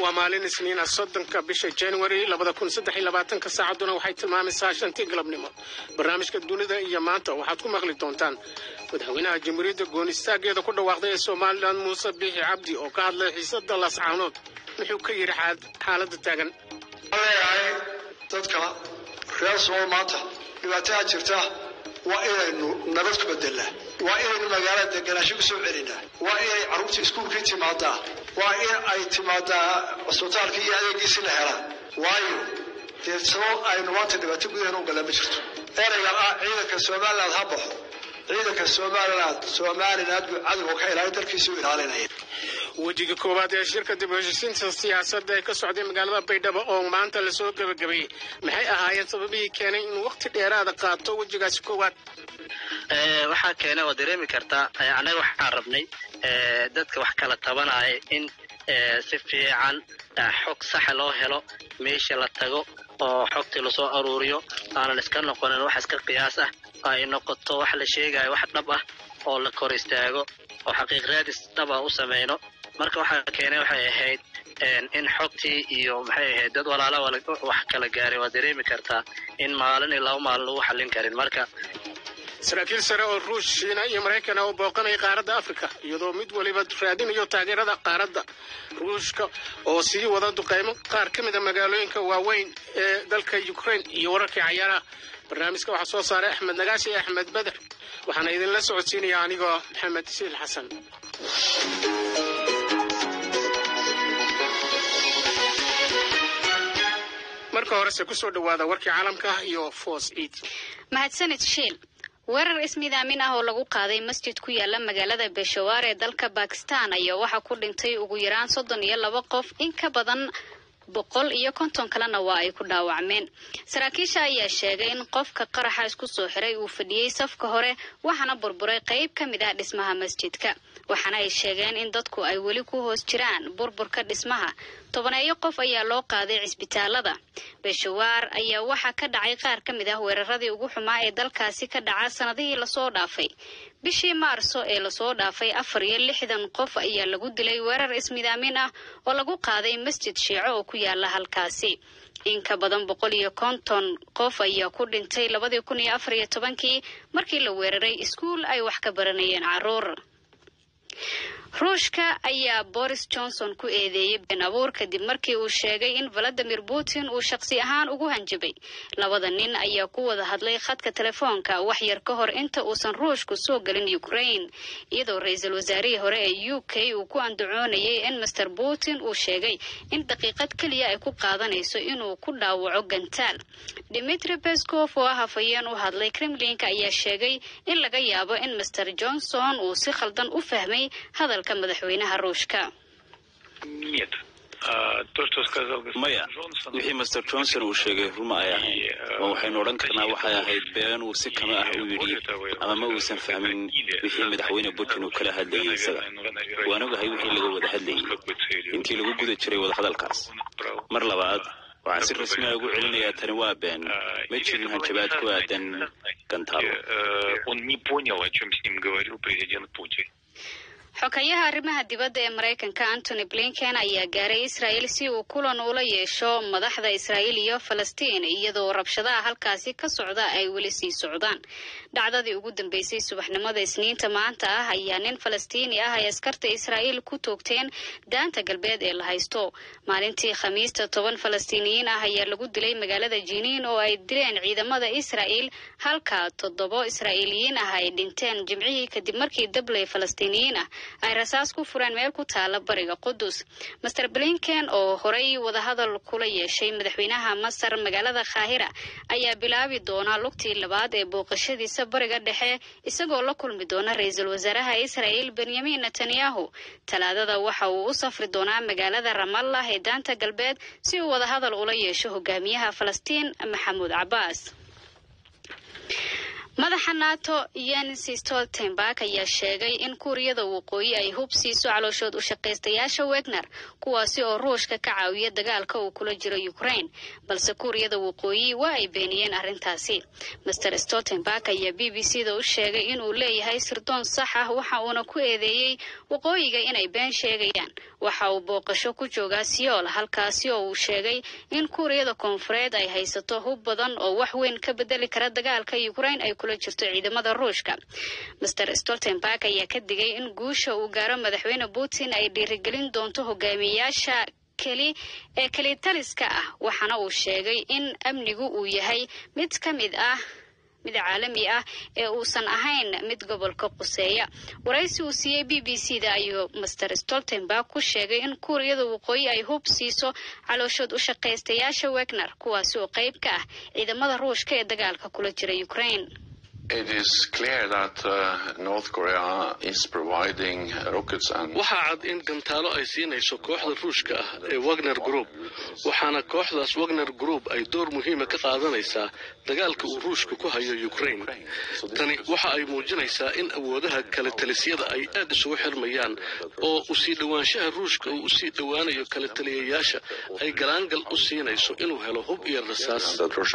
waa maalin isniina soddonka bisha january labada kun saddex iyo labaatanka saacadduna waxay tilmaamaysaa shantii galabnimo barnaamijka dunida iyo maanta waxaad ku maqli doontaan madaxweynaha jamhuuriyadda goonistaageeda ku dhawaaqday ee somalilan muuse biixi cabdi oo ka hadlay xiisada lascaanood wuxuu ka yidhi xaaladda taagan leeyahay dadka reer somal maanta dhibaatada jirta waa inaynu nabad ku bedelnaa waa inaynu magaalada deganaasho kusoo celinaa waa inay carruurta iskuulkii timaadaa waa in ay timaadaa cusbitaalkii iyo adeegiisi la helaa waayo dee sabab aynu maanta dhibaato gudaheena u galaa ma jirto erayga ah ciidanka somaliland ha baxo ciidanka somaliland somaliland buu cadowga ka ilaalin dalkiisa u ilaalinaya wejiga koowaad ee shirka dib u heshiisiinta siyaasadda ee ka socday magaalada baydhabo oo maanta lasoo gebagabeeyey maxay ahaayeen sababihii keenay inuu waqti dheeraada qaato wejigaasi koowaad waxaa keenay oo dareemi kartaa annaga waxaan rabnay dadka wax kala tabanaya in si fiican xog saxa loo helo meesha la tago oo xogtii lasoo aruuriyo aanan iska noqonin wax iska qiyaas ah ay noqoto wax la sheegayo wax dhab ah oo la kor istaago oo xaqiiq raadis dhab ah u samayno marka waxaa keenay waxay ahayd in xogtii iyo maxay ahayd dad walaala wax kala gaaray waa dareemi kartaa in maalin iyo laba maalin lagu xallin karin marka saraakiil sare oo ruush shiina iyo maraykan oo booqanaya qaaradda afrika iyadoo mid waliba raadinayo taageerada qaaradda ruushka oo sii wada duqaymo qaar ka mid a magaalooyinka waaweyn ee dalka ukraine iyo wararkii cayaaraha barnaamijka waxaa soo saaray axmed nagaashi iyo axmed beder waxaana idinla socodsiinaya anigoo maxamed siil xasan marka horese kusoo dhawaada warkii caalamka iyo foos ciid mahadsanid shiil weerar ismidaamin ah oo lagu qaaday masjid ku yaala magaalada beshawaar ee dalka bakistan ayaa waxaa ku dhintay ugu yaraan soddon iyo laba qof in ka badan boqol iyo konton kalena waa ay ku dhaawacmeen saraakiisha ayaa sheegay in qofka qaraxa isku soo xiray uu fadhiyey safka hore waxaana burburay qayb ka mid ah dhismaha masjidka waxaana ay sheegeen in dadku ay weli ku hoos jiraan burburka dhismaha tobaneeyo qof ayaa loo qaaday cisbitaalada beshawaar ayaa waxaa ka dhacay qaar ka mid ah weeraradii ugu xumaa ee dalkaasi ka dhaca sanadihii lasoo dhaafay bishii maarso ee lasoo dhaafay afar iyo lixdan qof ayaa lagu dilay weerar ismidaamin ah oo lagu qaaday masjid shiico oo ku yaala halkaasi in ka badan boqol iyo konton qof ayaa ku dhintay labadii kun iyo afar iyo tobankii markii la weeraray iskuul ay wax ka baranayeen caruur ruushka ayaa boris johnson ku eedeeyey been abuur kadib markii uu sheegay in valadimir putin uu shaqsi ahaan ugu hanjabay labada nin ayaa ku wada hadlay khadka telefoonka wax yar ka hor inta uusan ruushku soo gelin ukraine iyadoo ra-iisul wasaarihii hore ee u k uu ku andacoonayay in master putin uu sheegay in daqiiqad keliya ay ku qaadanayso inuu ku dhaawaco gantaal dimitri beskov oo ah hafayeen u hadlay kremlinka ayaa sheegay in laga yaabo in master johnson uu si khaldan u fahmay hadalka madaxweynaha ruushka maya wixii master johnson uu sheegay ruma ay ahayd ma waxaynu odhan karnaa waxay ahayd been uu si kama ah u yidhi ama ma uusan fahmin wixii madaxweyne putin uu kala hadlayay isaga waan ogahay wixii laga wada hadlayay intii lagu guda jiray wadahadalkaas mar labaad waxaan si rasmi a ugu celinayaa tani waa been ma jirin hanjabaad ku aadan gantaalo xokayaha arrimaha dibadda ee maraykanka antony blinken ayaa gaaray israel si uu kulan ula yeesho madaxda israa'iil iyo falastiin iyadoo rabshadaha halkaasi ka socda ay weli sii socdaan dhacdadii ugu dambeysay subaxnimada isniinta maanta ah ayaa nin falastiini ah ay askarta israa'iil ku toogteen daanta galbeed ee la haysto maalintii khamiista toban falastiiniyiin ah ayaa lagu dilay magaalada jiniin oo ay dileen ciidamada israa'iil halka toddobo israa'iiliyiin ah ay dhinteen jimcihii kadib markii dabley falastiiniyiin ah ay rasaas ku fureen meel ku taala bariga qudus master blinken oo horay wadahadal kula yeeshay madaxweynaha masar magaalada khaahira ayaa bilaabi doona lugtii labaad ee booqashadiisa bariga dhexe isagoo la kulmi doona ra-iisul wasaaraha israel benyamin netanyahu talaadada waxa uu u safri doonaa magaalada ramallah ee daanta galbeed si uu wadahadal ula yeesho hogaamiyaha falastiin maxamuud cabaas madaxa nato jens stoltenberg ayaa sheegay in kuuriyada waqooyi ay hub siiso calooshood u shaqaystayaasha wegner kuwaasi oo ruushka ka caawiya dagaalka uu kula jiro ukraine balse kuuriyada waqooyi waa ay beeniyeen arrintaasi master stoltenberg ayaa b b c da u sheegay inuu leeyahay sirdoon sax ah waxa uuna ku eedeeyey waqooyiga inay been sheegayaan waxa uu booqasho ku joogaa siyool halkaasi oo uu sheegay in kuuriyada koonfureed ay haysato hub badan oo wax weyn ka bedeli kara dagaalka ukraine ay kula jirto ciidamada ruushka master stoltenberg ayaa ka digay in guusha uu gaaro madaxweyne putin ay dhiirigelin doonto hogaamiyayaasha keli ee kelitaliska ah waxaana uu sheegay in amnigu uu yahay mid ka mid ah mid caalami ah ee uusan ahayn mid gobolka quseeya waraysi uu siiyey b b c da ayuu master stoltenberg ku sheegay in kuuriyada waqooyi ay hub siiso calooshood u shaqaystayaasha wegner kuwaasi oo qayb ka ah ciidamada ruushka ee dagaalka kula jira ukraine waxaa cad in gantaalo ay siinayso kooxda ruushka ah ee wagner group waxaana kooxdaas wagner group ay door muhiima ka qaadanaysaa dagaalka uu ruushka ku hayo ukraine tani waxa ay muujinaysaa in awoodaha kala talisyada ay aad isugu xirmayaan oo usii dhowaanshaha ruushka uu usii dhowaanayo kala taliyayaasha ay galaangal u siinayso inuu helo hub iyo rasaas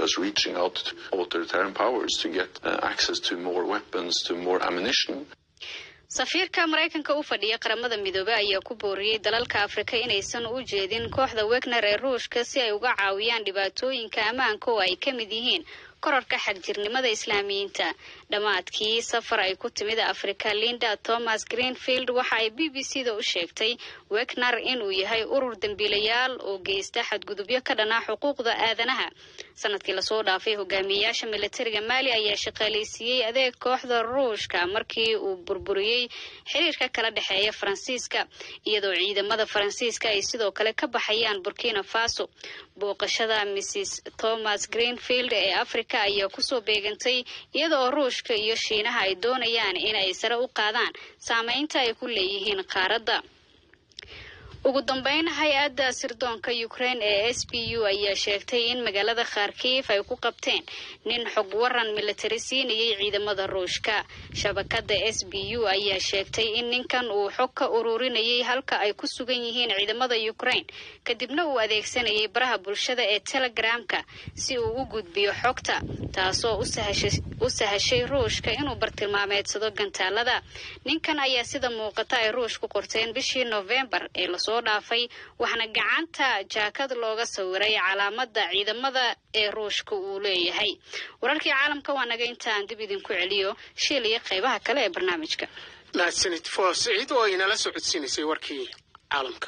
safiirka maraykanka u fadhiya qaramada midoobe ayaa ku booriyey dalalka afrika inaysan u jeedin kooxda wegner ee ruushka si ay uga caawiyaan dhibaatooyinka ammaanka oo ay ka mid yihiin korarka xagjirnimada islaamiyiinta dhammaadkii safar ay ku timid afrika linda thomas greenfield waxa ay b b c da u sheegtay wegner inuu yahay urur dembiilayaal oo geysta xadgudubyo ka dhanaa xuquuqda aadanaha sanadkii lasoo dhaafay hogaamiyeyaasha militariga maali ayaa shaqaaleysiiyey adeeg kooxda ruushka markii uu burburiyey xiriirka kala dhexeeya faransiiska iyadoo ciidamada faransiiska ay sidoo kale ka baxayaan burkina faso booqashada mrs thomas greenfield ee africa ayaa kusoo beegantay iyada oo ruushka iyo shiinaha ay doonayaan inay sare u qaadaan saameynta ay ku leeyihiin qaaradda ugu dambeyn hay-adda sirdoonka ukraine ee s b u ayaa sheegtay in magaalada kharkiif ay ku qabteen nin xog waran militari siinayay ciidamada ruushka shabakada s b u ayaa sheegtay in ninkan uu xog ka ururinayay halka ay ku sugan yihiin ciidamada ukraine kadibna uu adeegsanayay baraha bulshada ee telegramka si uu u gudbiyo xogta taasoo u sahashay ruushka inuu bartilmaameedsado gantaalada ninkan ayaa sida muuqata ay ruush ku qorteen bishii novembar ee lasoo dhaafay waxaana gacanta jaakad looga sawiray calaamada ciidamada ee ruushka uu leeyahay wararkii caalamka waa naga intaan dib idinku celiyo shiil iyo qeybaha kale ee barnaamijka mahadsanid foos ciid oo inala socodsiinaysay warkii caalamka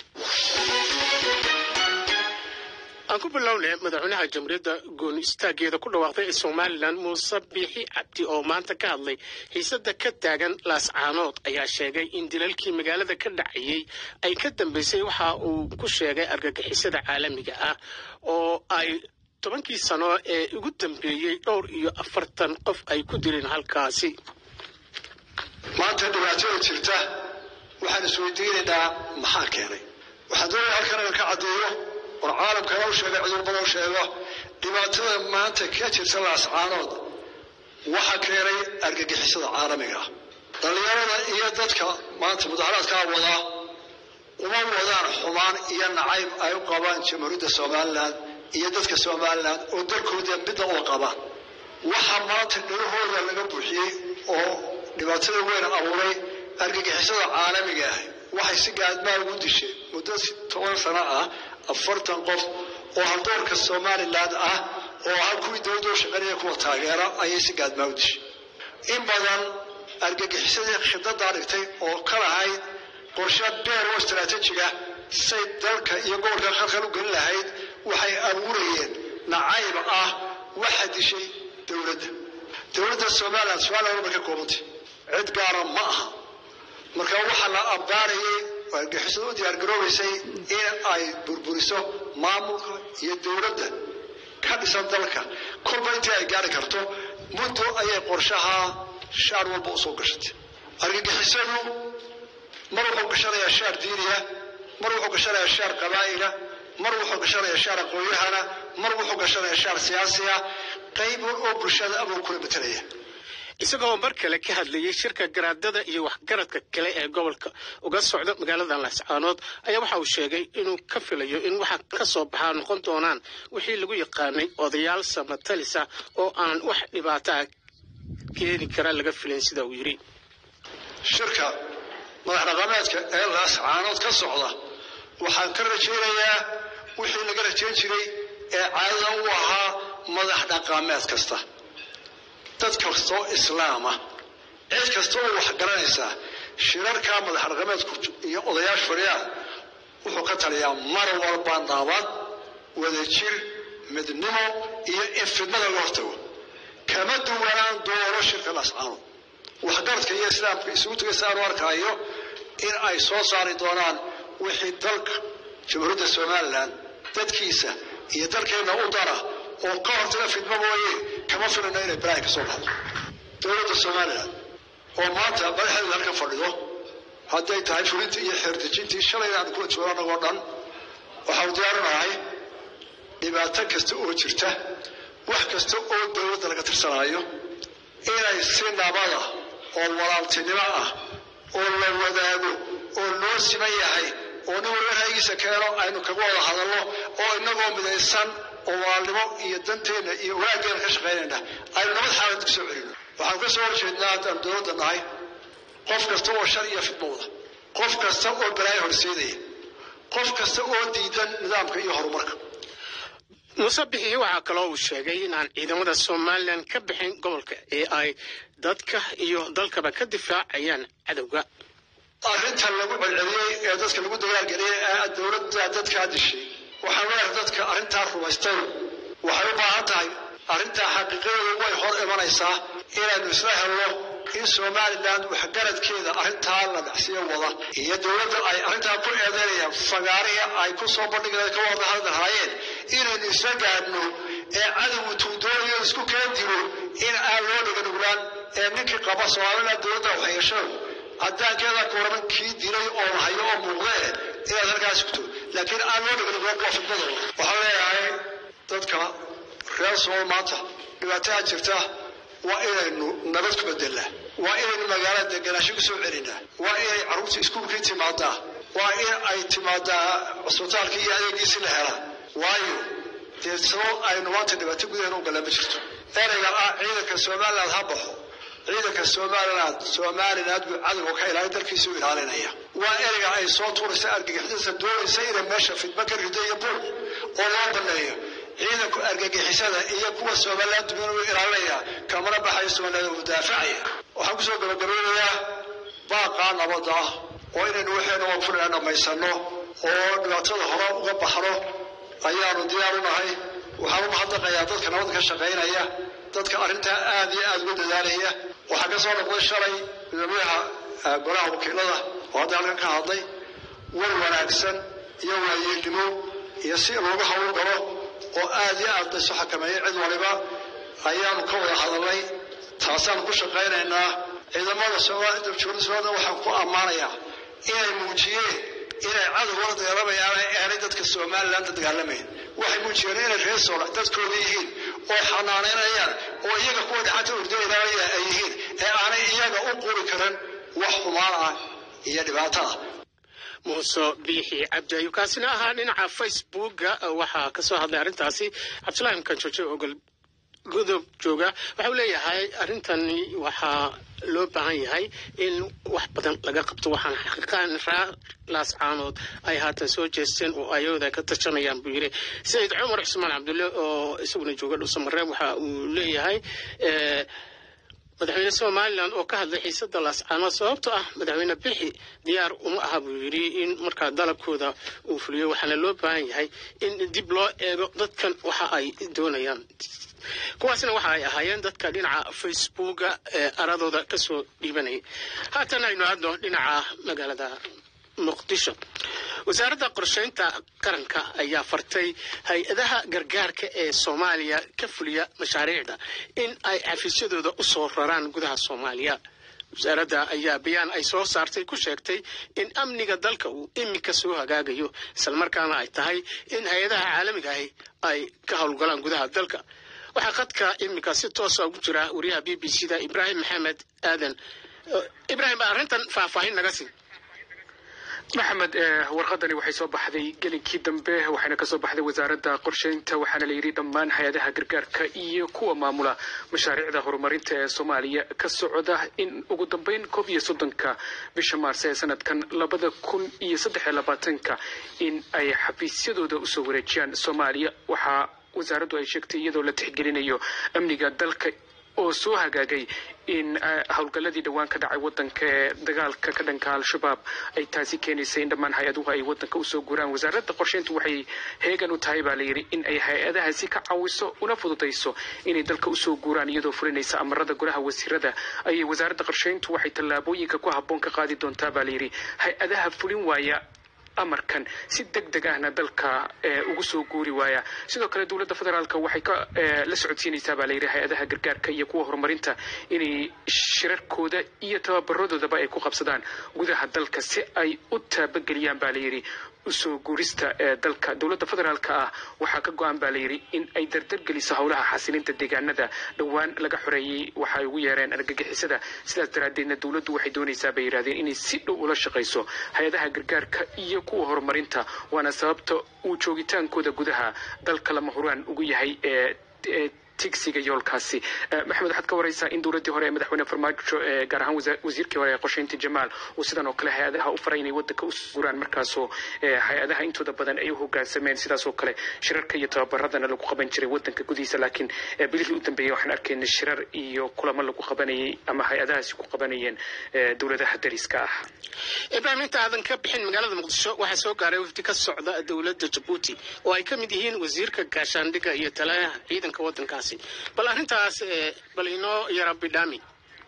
aan ku bilownay madaxweynaha jamhuuriyadda gooni istaageeda ku dhawaaqday ee somalilan muuse biixi cabdi oo maanta ka hadlay xiisada ka taagan laascaanood ayaa sheegay in dilalkii magaalada ka dhacayay ay ka dambeysay waxa uu ku sheegay argagixisada caalamiga ah oo ay tobankii sano ee ugu dambeeyey dhowr iyo afartan qof ay ku dileen halkaasi maanta dhibaatada jirta waxaan isweydiinaynaa maxaa keenay waxaan doonaya halkan inaan ka caddeeyo war caalamkana u sheega cudurbadan u sheego dhibaatada maanta ka jirta laascaanood waxa keenay argagixisada caalamiga ah dhallinyarada iyo dadka maanta mudaharaadkaa wadaa uma wadaan xumaan iyo nacayb ay u qabaan jamhuuriyadda somalilan iyo dadka somalilan oo dalkooda midna uga qabaan waxa maanta dhirahooda laga buuxiyey oo dhibaatada weyn abuuray argagixisada caalamiga ah waxay si gaadmaa ugu dishay muddo toban sano ah afartan qof oo haldoorka somalilan ah oo ah kuwii dowladda u shaqeynaya kuwa taageera ayay si gaadmaa u dishay in badan argagixisadii khidadaa dhigtay oo ka lahayd qorshe dheer oo istaraatiijiga say dalka iyo gobolka khalkhal u gelin lahayd waxay abuurayeen nacayb ah waxa dishay dowladda dowladda somalilan somalilan marka koobantay cid gaara ma aha marka waxaa la abbaarayay oo argixisada u diyaargaroobaysay in ay burburiso maamulka iyo dowladda ka dhisan dalka kolba intii ay gaari karto muddo ayay qorshaha shaar walba usoo gashatay argagixisadu mar wuxuu gashanayaa shaar diiniya mar wuxuu gashanayaa shaar qabaa'ila mar wuxuu gashanayaa shaar aqoonyahana mar wuxuu gashanayaa shaar siyaasiya qayb oo bulshada abuu kula betelaya isagoo mar kale ka hadlayay shirka garaadada iyo waxgaradka kale ee gobolka uga socda magaalada laascaanood ayaa waxa uu sheegay inuu ka filayo in waxa ka soo baxaa noqon doonaan wixii lagu yaqaanay odayaal samatalisa oo aan wax dhibaataa keeni kara laga filayn sida uu yidhi shirka madax dhaqameedka ee laascaanood ka socda waxaan ka rajaynayaa wixii laga rajayn jiray ee caadada u ahaa madax dhaqameed kasta dad kastoo islaama cid kasta oo wax garanaysaa shirarka madax dhaqameedku iyo odayaasha fadhiyaan wuxuu ka taliyaa mar walba nabad wadajir midnimo iyo in fidnada loo hortago kama duwanaan doono shirka laascaanood waxgaradka iyo islaamka isugu tegaysa aanu arkaayo in ay soo saari doonaan wixii dalka jamhuuriyadda somalilan dadkiisa iyo dalkeenna u dara oo ka hortaga fidmo mooye kama filano inay balaahi ka soo baxdo dowladda somalilan oo maanta madaxeedu halka fadhido hadday tahay fulintii iyo xeerdejintii shalayna aanu kula joogo annagoo dhan waxaanu diyaarinahay dhibaato kasta oo jirta wax kasta oo dowladda laga tirsanaayo inay si nabada oo walaaltinimo ah oo la wadaago oo loo siman yahay oo nin walba ra'yigiisa keeno aynu kaga wada hadalno oo inagoo midaysan oo walaalnimo iyo danteenna iyo wanaaggeena ka shaqaynayna aynu nabad xaalad ku soo celino waxaan ka soo horjeednaa haddaan dowladda nahay qof kasta oo shar iyo fidmo wada qof kasta oo balaayo horseedaya qof kasta oo diidan nidaamka iyo horumarka muuse bixii waxaa kaloo uu sheegay inaan ciidamada somalilan ka bixin gobolka ee ay dadka iyo dalkaba ka difaacayaan cadowga arrintan lagu celceliyey ee dadka lagu dagaalgeliyey ee dowladda dadkaa dishay waxaan leeyahay dadka arrintaa rumaystay waxay u baahan tahay arrintaa xaqiiqadeedu way hor imanaysaa inaynu isla helno in somalilan waxgaradkeeda arrintaa la dhacsiyo wada iyo dowladda ay arrintaa ku eedeynayaan fagaarihii ay ku soo bandhigeen ka wada hadli lahaayeen inaynu isla gaadhno ee cadowgu tuudoonayo isku keen dilo in aan loo dhiganuglaan ee ninkii qaba somalilan dowladda waxyeeshadu caddaankeeda kooraban kii dilay oo hayo oo muuqdee inaad halkaas sugto laakiin aan loo dhiganuglaan waa fidmadooda waxaan leeyahay dadka reer sool maanta dhibaataa jirta waa inaynu nabad ku bedelnaa waa inaynu magaalada deganaasho ku soo celinaa waa inay carruurta iskuulkii timaadaa waa in ay timaadaa cusbitaalkii iyo adeegiisi la helaa waayo dee sabab aynu maanta dhibaato gudaheena u galaa ma jirto ereyga ah ciidanka somaliland ha baxo ciidanka somaliland somaliland buu cadowga ka ilaalin dalkiisu ilaalinaya waa ereyga ay soo tuuraysa argagixisada doonaysa inay meesha fidmo ka rido iyo buuq oo loo baneeyo ciidanku argagixisada iyo kuwa somaliland dumin uu ilaalinaya kamana baxayo somaliland uu daafacaya waxaan kusoo gabagabeynayaa baaqaa nabadda ah oo inaynu waxeena waa fulinaa dhammaysano oo dhibaatada hore uga baxno ayaanu diyaar u nahay waxaan u mahadnaqayaa dadka nabadda ka shaqaynaya dadka arrintaa aad iyo aad uga dadaalaya waxaa ka soo noqday shalay madaxweynaha golaha wakiilada oo hadda halkan ka hadlay war wanaagsan iyo waayeelnimo iyo si looga hawl galo oo aad iyo aad laysu xakameeyay cid waliba ayaanu ka wada hadalnay taasaan ku shaqaynaynaa ciidamada soomaalida somaliland waxaan ku ammaanayaa inay muujiyeen inay cadowgala dagaalamayaan aanay dadka somaliland dagaalamayn waxay muujiyeen inay reer soola dadkooda yihiin oo xanaanaynayaan oo iyaga kuwa dhacanta urdo ilaalaya ay yihiin ee aanay iyaga u quri karin wax xumaan ah iyo dhibaato ah muuse biixi cabdi ayuu kaasina ahaa dhinaca facebooka waxaa ka soo hadlay arrintaasi cabdulahi mkanjooje ogol godob jooga waxa uu leeyahay arrintani waxaa loo baahan yahay in wax badan laga qabto waxaana xaqiiqaan raa laascaanood ay haatan soo jeesteen oo ayooda ka tashanayaan buu yidhi sayid cumar cusmaan cabdulle oo isaguna jooga dhuusamareeb waxa uu leeyahay madaxweyne somalilan oo ka hadlay xiisada laascaanood sababto ah madaxweyne bixi diyaar uma aha buu yidhi in markaa dalabkooda uu fuliyo waxaana loo baahan yahay in dib loo eego dadkan waxa ay doonayaan kuwaasna waxa ay ahaayeen dadka dhinaca facebooka ee aradooda kasoo dhiibanayay haatan aynu hadno dhinaca magaalada muqdisho wasaaradda qorsheynta qaranka ayaa fartay hay-adaha gargaarka ee soomaaliya ka fuliya mashaariicda in ay xafiisyadooda u soo raraan gudaha soomaaliya wasaaradda ayaa bayaan ay soo saartay ku sheegtay in amniga dalka uu iminka soo hagaagayo islamarkaana ay tahay in hay-adaha caalamiga ahi ay ka howlgalaan gudaha dalka waxaa khadka iminka si toosa ugu jira wariyaha b b c da ibraahim maxamed aadan ibraahim baa arrintan faahfaahin naga sii maxamed warqadani waxay soo baxday gelinkii dambe waxayna kasoo baxday wasaaradda qorsheynta waxaana la yidhi dhammaan hay-adaha gargaarka iyo kuwa maamula mashaariicda horumarinta ee soomaaliya ka socda in ugu dambeyn koob iyo soddonka bisha maarse ee sanadkan labada kun iyo saddex iyo labaatanka in ay xafiisyadooda usoo wareejiyaan soomaaliya waxaa wasaaraddu ay sheegtay iyadoo la tixgelinayo amniga dalka oo soo hagaagay in howlgalladii dhowaan ka dhacay wadanka ee dagaalka ka dhanka al-shabaab ay taasi keenaysay in dhammaan hay-aduhu ay wadanka usoo guraan wasaaradda qorsheyntu waxay heegan u tahay baa layidhi in ay hay-adahaasi ka caawiso una fududayso inay dalka usoo guuraan iyadoo fulinaysa amarada golaha wasiirada ayay wasaaradda qorsheyntu waxay tallaabooyinka ku habboon ka qaadi doontaa baa layidhi hay-adaha fulin waaya amarkan si deg deg ahna dalka ugu soo guuri waaya sidoo kale dowladda federaalka waxay ka la socodsiinaysaa baa layidhi hay-adaha gargaarka iyo kuwa horumarinta inay shirarkooda iyo tababaradoodaba ay ku qabsadaan gudaha dalka si ay u taabageliyaan baa layidhi usoo guurista ee dalka dowladda federaalka ah waxaa ka go-an baa layidhi in ay dardargeliso howlaha xasilinta deegaanada dhowaan laga xoreeyey waxa ay ugu yeereen argagixisada sidaas daraaddeedna dowladdu waxay doonaysaa bay yidhahdeen inay si dhow ula shaqayso hay-adaha gargaarka iyo kuwa horumarinta waana sababta uu joogitaankooda gudaha dalka lama huraan ugu yahay ee tigsiga yoolkaasi maxamed waxaad ka waraysaa in dowladdii hore ee madaxweyne farmaajo gaar ahaan wasiirkii hore ee qorsheynta jamaal uu sidan oo kale hay-adaha u faray inay wadanka u guraan markaasoo hay-adaha intooda badan ay u hogaansameen sidaas oo kale shirarka iyo tababaradana lagu qaban jiray wadanka gudihiisa laakiin bilihii u dambeeyey waxaan arkaynay shirar iyo kulamo lagu qabanayay ama hay-adahaasi ku qabanayeen dowladaha dariska ah ibraahim inta aadan ka bixin magaalada muqdisho waxaa soo gaaray wafdi ka socda dowladda jabuuti oo ay ka mid yihiin wasiirka gaashaandhigga iyo talayaha ciidanka wadankaas bal arrintaas bal inoo yara bidhaami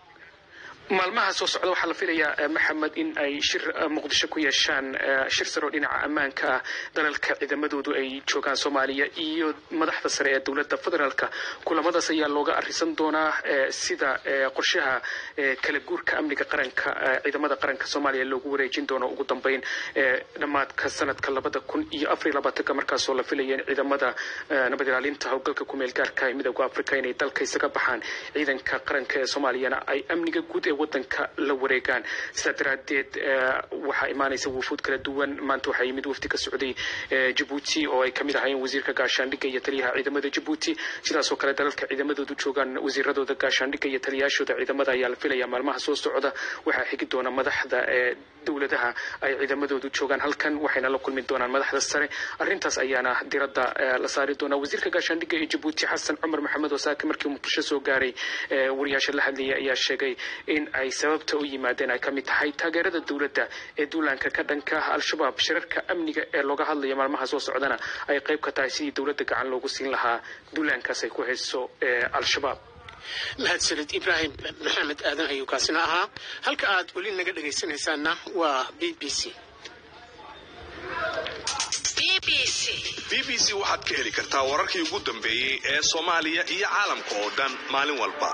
maalmaha soo socda waxaa la filayaa maxamed in ay shir muqdisho ku yeeshaan shir saroo dhinaca ammaanka ah dalalka ciidamadoodu ay joogaan soomaaliya iyo madaxda sare ee dowladda federaalka kulamadaas ayaa looga arisan doonaa sida qorshaha kala guurka amniga qaranka ciidamada qaranka soomaaliya loogu wareejin doono ugu dambeyn dhammaadka sanadka labada kun iyo afariy labaatanka markaasoo la filaya in ciidamada nabad ilaalinta howlgalka kumeel gaarka ee midooda africa inay dalka isaga baxaan ciidanka qaranka ee soomaaliyana ay amniga guud ee wadanka la wareegaan sidaa daraadeed waxaa imaanaysa wufuud kala duwan maanta waxaa yimid wafdi ka socday jabuuti oo ay kamid ahaayeen wasiirka gaashaandhigga iyo taliyaha ciidamada jabuuti sidaasoo kale dalalka ciidamadoodu joogaan wasiiradooda gaashaandhigga iyo taliyaashooda ciidamada ayaa la filaya maalmaha soo socda waxaa xigi doona madaxda ee dowladaha ay ciidamadoodu joogaan halkan waxayna la kulmi doonaan madaxda sare arrintaas ayaana diradda la saari doonaa wasiirka gaashaandhigga ee jabuuti xasan cumar maxamed wasaake markii muqdisho soo gaaray wariyaasha la hadlayay ayaa sheegay in ay sababta u yimaadeen ay ka mid tahay taageerada dowladda ee duulaanka ka dhanka ah al-shabaab shirarka amniga ee looga hadlayo maalmaha soo socdana ay qayb ka tahay sidii dowladda gacan loogu siin lahaa duulaankaas ay ku hayso al-shabaab mahadsanid ibraahim maxamed aadan ayuu kaasina ahaa halka aad weli naga dhegaysanaysaanna waa b b c b b c waxaad ka heli kartaa wararkii ugu dambeeyey ee soomaaliya iyo caalamka oo dhan maalin walba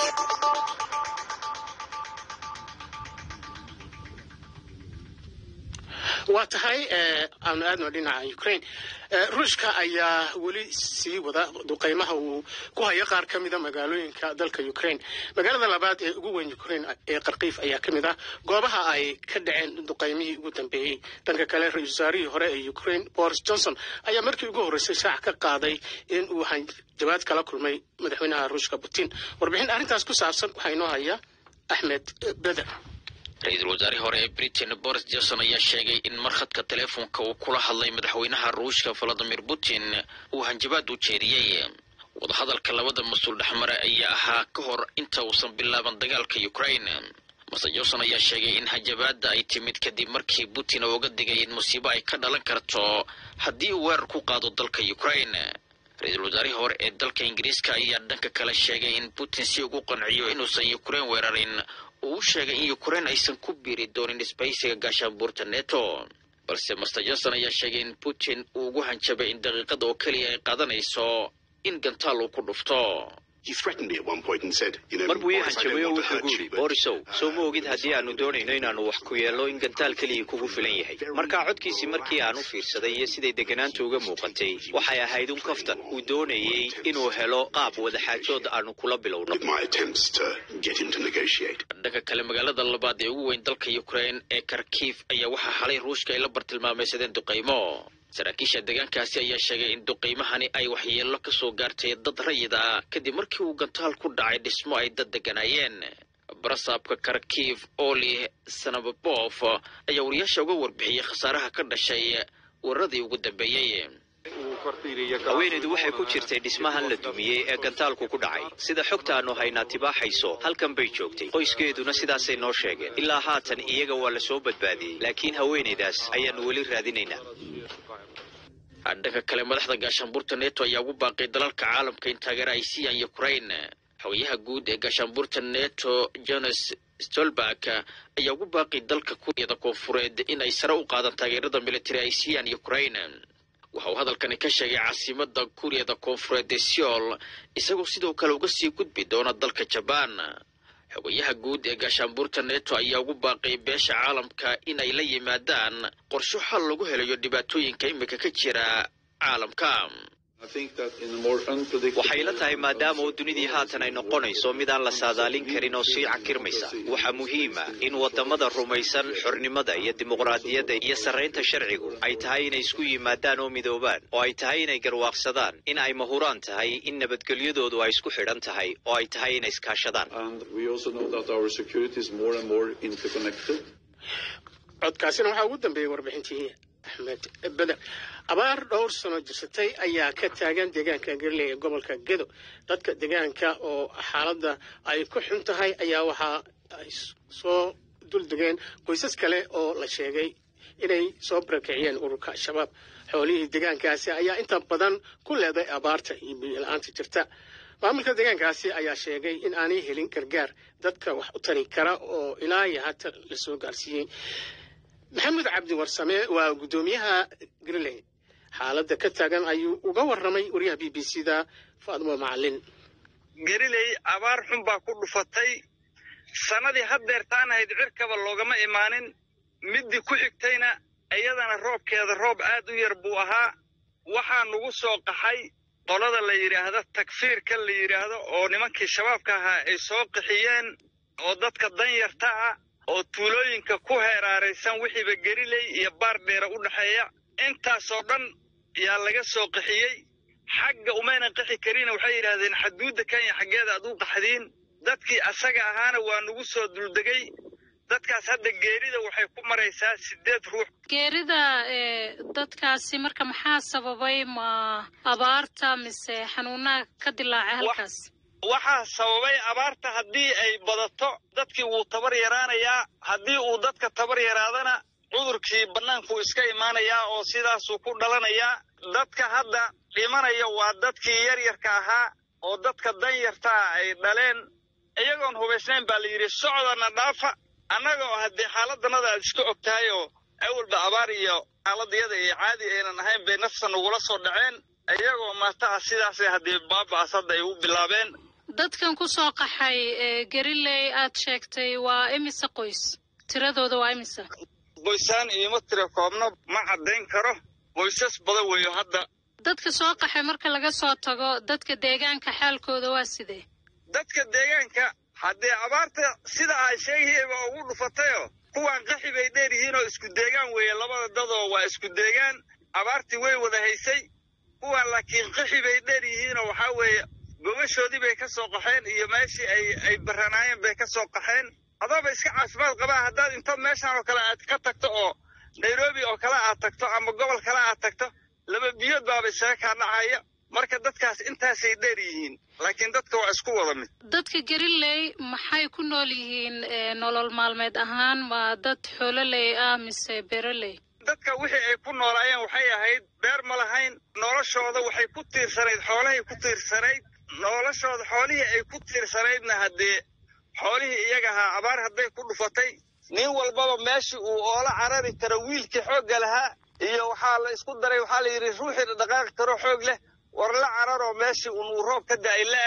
waa tahay aanu aadno dhinaca ukraine ruushka ayaa weli sii wada duqeymaha uu ku hayo qaar ka mida magaalooyinka dalka ukraine magaalada labaad ee ugu weyn ukraine ee qarkiif ayaa ka mid ah goobaha ay ka dhaceen duqeymihii ugu dambeeyey dhanka kale ra-isul wasaarihii hore ee ukraine boris johnson ayaa markii ugu horreysay shaac ka qaaday in uu jawaad kala kulmay madaxweynaha ruushka putin warbixin arrintaas ku saabsan waxaa inoo haya axmed beder ra-iisul wasaarihii hore ee britain boris johnson ayaa sheegay in markhadka teleefonka uu kula hadlay madaxweynaha ruushka valadimir putin uu hanjabaad u jeediyey wadahadalka labada mas-uul dhexmare ayaa ahaa ka hor inta uusan bilaaban dagaalka ukraine mase johnson ayaa sheegay in hanjabaadda ay timid kadib markii putin uu uga digay in musiibo ay ka dhalan karto haddii uu weerar ku qaado dalka ukraine ra-iisul wasaarihii hore ee dalka ingiriiska ayaa dhanka kale sheegay in putin si ugu qanciyo inuusan ukraine weerarin uu u sheegay in ukraine aysan ku biiri doonin isbahaysiga gaashaanbuurta neto balse master johnson ayaa sheegay in putin uu ugu hanjabay in daqiiqada oo keliya ay qaadanayso in gantaal uu ku dhufto mar buu ii hanjabay oo wuxuu gu yidhi borisow soo ma ogid haddii aanu doonayno inaannu wax ku yeello in gantaal keliya kugu filan yahay markaa codkiisii markii aan u fiirsaday iyo siday degganaanta uga muuqatay waxay ahayd un kaftan uu doonayey inuu helo qaab wadaxaajood aanu kula bilowno dhanka kale magaalada labaad ee ugu weyn dalka ukrain ee kharkiif ayaa waxaa xalay ruushka ay la bartilmaamaysadeen duqaymo saraakiisha deegaankaasi ayaa sheegay in duqiymahani ay waxyeello ka soo gaartay dad rayid ah kadib markii uu gantaal ku dhacay dhismo ay dad degganaayeen barasaabka kharkiif oli sanababof ayaa wariyaasha uga warbixiyey khasaaraha ka dhashay weeraradii ugu dambeeyey haweenaydu waxay ku jirtay dhismahan la dumiyey ee gantaalku ku dhacay sida xogta aanu haynaa tibaaxayso halkan bay joogtay qoyskeeduna sidaasay noo sheegeen ilaa haatan iyaga waa la soo badbaadiyey laakiin haweenaydaas ayaannu weli raadinaynaa dhanka kale madaxda gaashaanbuurta neto ayaa ugu baaqay dalalka caalamka in taageero ay siiyaan ukrain xogayaha guud ee gaashaanbuurta neto jones stolberg ayaa ugu baaqay dalka kuuriyada koonfureed in ay sare u qaadaan taageerada militari ay siiyaan ukrain waxa uu hadalkani ka sheegay caasimada kuuriyada koonfureed ee seol isagoo sidoo kale uga sii gudbi doona dalka jabaan xogayaha guud ee gaashaanbuurta neto ayaa ugu baaqay beesha caalamka in ay la yimaadaan qorsho xal lagu helayo dhibaatooyinka imika ka jira caalamka waxay la tahay maadaama oo dunidii haatan ay noqonayso mid aan la saadaalin karin oo sii cakirmaysa waxaa muhiima in wadamada rumaysan xornimada iyo dimuqraadiyadda iyo sarraynta sharcigu ay tahay inay isku yimaadaan oo midoobaan oo ay tahay inay garwaaqsadaan in ay mahuraan tahay in nabadgelyadoodu ay isku xidhan tahay oo ay tahay inay iskaashadaan codkaasina waxaa ugu dambeeyey warbixintii axmed beder abaar dhowr sano jirsatay ayaa ka taagan deegaanka galiley ee gobolka gedo dadka deegaanka oo xaaladda ay ku xun tahay ayaa waxaa ay soo duldegeen qoysas kale oo la sheegay inay soo barakiciyeen ururka al-shabaab xoolihii deegaankaasi ayaa inta badan ku leeday abaarta iyo biyo-la-aanta jirta maamulka deegaankaasi ayaa sheegay in aanay helin gargaar dadka wax u tari kara oo ilaa iyo hata la soo gaarsiiyey maxamed cabdi warsame waa guddoomiyaha greenland xaaladda ka taagan ayuu uga warramay wariyaha b b c da faadmo macalin gariley abaar xun baa ku dhufatay sannadii haddeertaan ahayd cirkaba loogama imaanin middii ku xigtayna iyadana roobkeeda roob aad u yar buu ahaa waxaa nugu soo qaxay qolada la yidhaahdo takfiirka la yidhaahdo oo nimankii shabaabka ahaa ay soo qaxiyeen oo dadka danyarta ah oo tuulooyinka ku heeraaraysan wixiiba geriley iyo baar dheera u dhexeeya intaasoo dhan yaa laga soo qaxiyey xagga umaynan qaxi karina waxay yidhaahdeen xaduudda kenya xaggeeda ad u qaxdiin dadkii asaga ahaana waa nugu soo duldegay dadkaas hadda geerida waxay ku maraysaa siddeed ruux geerida dadkaasi marka maxaa sababay ma abaarta mise xanuunaha ka dilaacay halkaas waxaa sababay abaarta haddii ay badato dadkii wuu tabar yaraanayaa haddii uu dadka tabar yaraadana cudurkii bannaankuu iska imaanayaa oo sidaasuu ku dhalanayaa dadka hadda dhimanaya waa dadkii yaryarka ahaa oo dadka danyartaa ay dhaleen iyagoon hubaysnayn baa la yidhi socdana dhaafa annagoo haddee xaaladannada aad iska og tahay oo awalba abaar iyo xaaladayada iyo caadi aynan ahayn bay nafta nagula soo dhaceen iyagoo maata ah sidaasay haddii baaba'as hadda ay u bilaabeen dadkan ku soo qaxay gariley aad sheegtay waa imise qoys tiradooda waa imise qoysaan iima tira koobno ma caddayn karo qoysas badan weeyo hadda dadka soo qaxay marka laga soo tago dadka deegaanka xaalkooda waa sidee dadka deegaanka haddee abaarta sida ay sheegayeen waa ugu dhufatayoo kuwaan qaxi bay dheer yihiin oo isku deegaan weeye labada dadoo waa isku deegaan abaartii way wada haysay kuwaan laakiin qaxi bay dheer yihiinoo waxaa weeye gogashoodii bay ka soo qaxeen iyo meeshii ay ay baranaayeen bay ka soo qaxeen adaaba iska caafimaad qabaa haddaad intood meeshaan oo kale aad ka tagto oo nairobi oo kale aad tagto ama gobol kale aad tagto laba biyood baaba isaga kaa dhacaya marka dadkaas intaasay dheer yihiin laakiin dadka waa isku wada mid dadka gariley maxay ku nool yihiin nolol maalmeed ahaan ma dad xoololey ah mise beroley dadka wixii ay ku noolaayeen waxay ahayd beer ma lahayn noloshooda waxay ku tiirsanayd xoolahay ku tiirsanayd noloshooda xoolihii ay ku tiirsanaydna haddee xoolihii iyaga ahaa abaar hadday ku dhufatay nin walbaba meeshii uu oola carari karo wiilkii xoogga lahaa iyo waxaa la isku daray waxaa la yidhi ruuxii dhaqaaqi karo xoog leh war la cararoo meeshii unuu roob ka da'ay la aad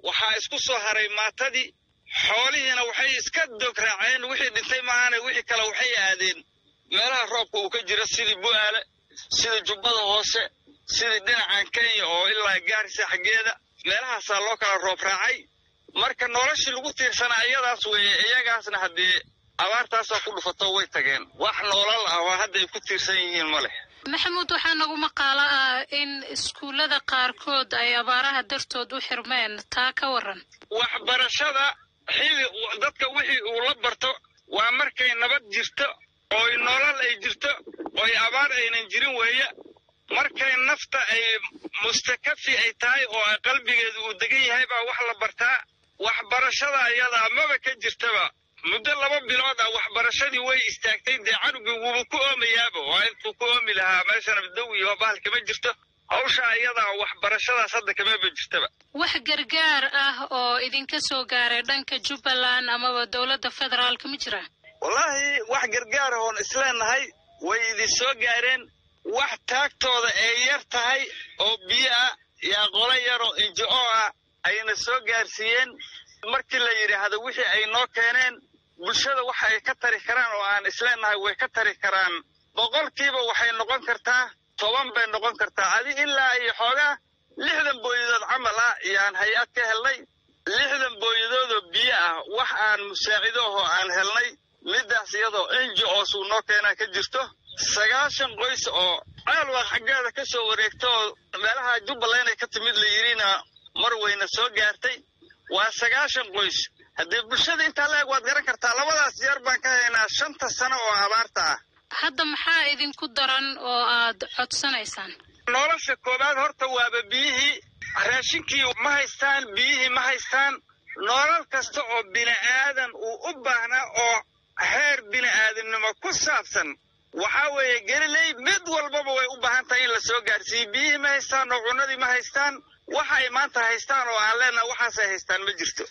waxaa isku soo haray maatadii xoolihiina waxay iska dog raaceen wixii dhintay maahaane wixii kale waxay aadeen meelaha roobka uu ka jiro sidii bu'aale sidii jubbada hoose sidii dhinacan kenya oo ilaa gaarisa xaggeeda meelahaasaa loo kala roob raacay marka noloshii lagu tiirsanaa iyadaas weeye iyagaasna haddii abaartaasaa ku dhufato way tageen wax noolal ah oo hadda ay ku tiirsan yihiin ma leh maxamuud waxaa nagu maqaalo ah in iskuullada qaarkood ay abaaraha dartood u xirmeen taa ka waran waxbarashada xili dadka wixii uu la barto waa markay nabad jirto ooy nolol ay jirto ooy abaar aynan jirin weeye markay nafta ay mustakafi ay tahay oo ay qalbigeedu uu degan yahay baa wax la bartaa waxbarashada ayadaa maba ka jirtaba muddo laba bilood ah waxbarashadii way istaagtay dee canugii wuuba ku oomayaaba waa intuu ku oomi lahaa meeshana daw iyo bahal kama jirto hawsha ayadaa waxbarashadaas hadda kamaba jirtaba wax gargaar ah oo idinka soo gaaray dhanka jubbaland amaba dowladda federaalka ma jira wallaahi wax gargaar oon isleenahay way idin soo gaareen wax taagtooda ay yar tahay oo biyo ah yaa qolo yaroo injo ah ayna soo gaarsiiyeen markii la yidhaahdo wixii ay noo keeneen bulshada waxa ay ka tari karaan oo aan isleenahay way ka tari karaan boqolkiiba waxay noqon kartaa toban bay noqon kartaa adi ilaa iyo xoogaa lixdan booyadood camal ah yaan hay-ad ka helnay lixdan booyadoodoo biyo ah wax aan musaacido ahoo aan helnay middaas iyadoo enji oosuu noo keenaa ka jirto sagaashan qoys oo caalwaa xaggeeda ka soo wareegta oo meelaha jubbaland ay ka timid la yidhina mar weyna soo gaartay waa sagaashan qoys haddii bulshada intaa la eg waad garan kartaa labadaas yar baan ka haynaa shanta sano oo abaarta ah hadda maxaa idinku daran oo aad codsanaysaan nolosha koowaad horta waaba biyihii raashinkii ma haystaan biyihii ma haystaan nolol kasta oo bini'aadan uu u baahnaa oo heer bini'aadamnimo ku saabsan waxaa weeye geliley mid walbaba way u baahan tahay in la soo gaarsiiyo biyihii ma haystaan oo cunnadii ma haystaan waxa ay maanta haystaan oo aan leenaha waxaasay haystaan ma jirto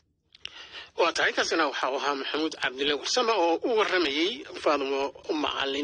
waa tahay kaasina waxau ahaa maxamuud cabdille warsame oo u warramayey faadumo macalin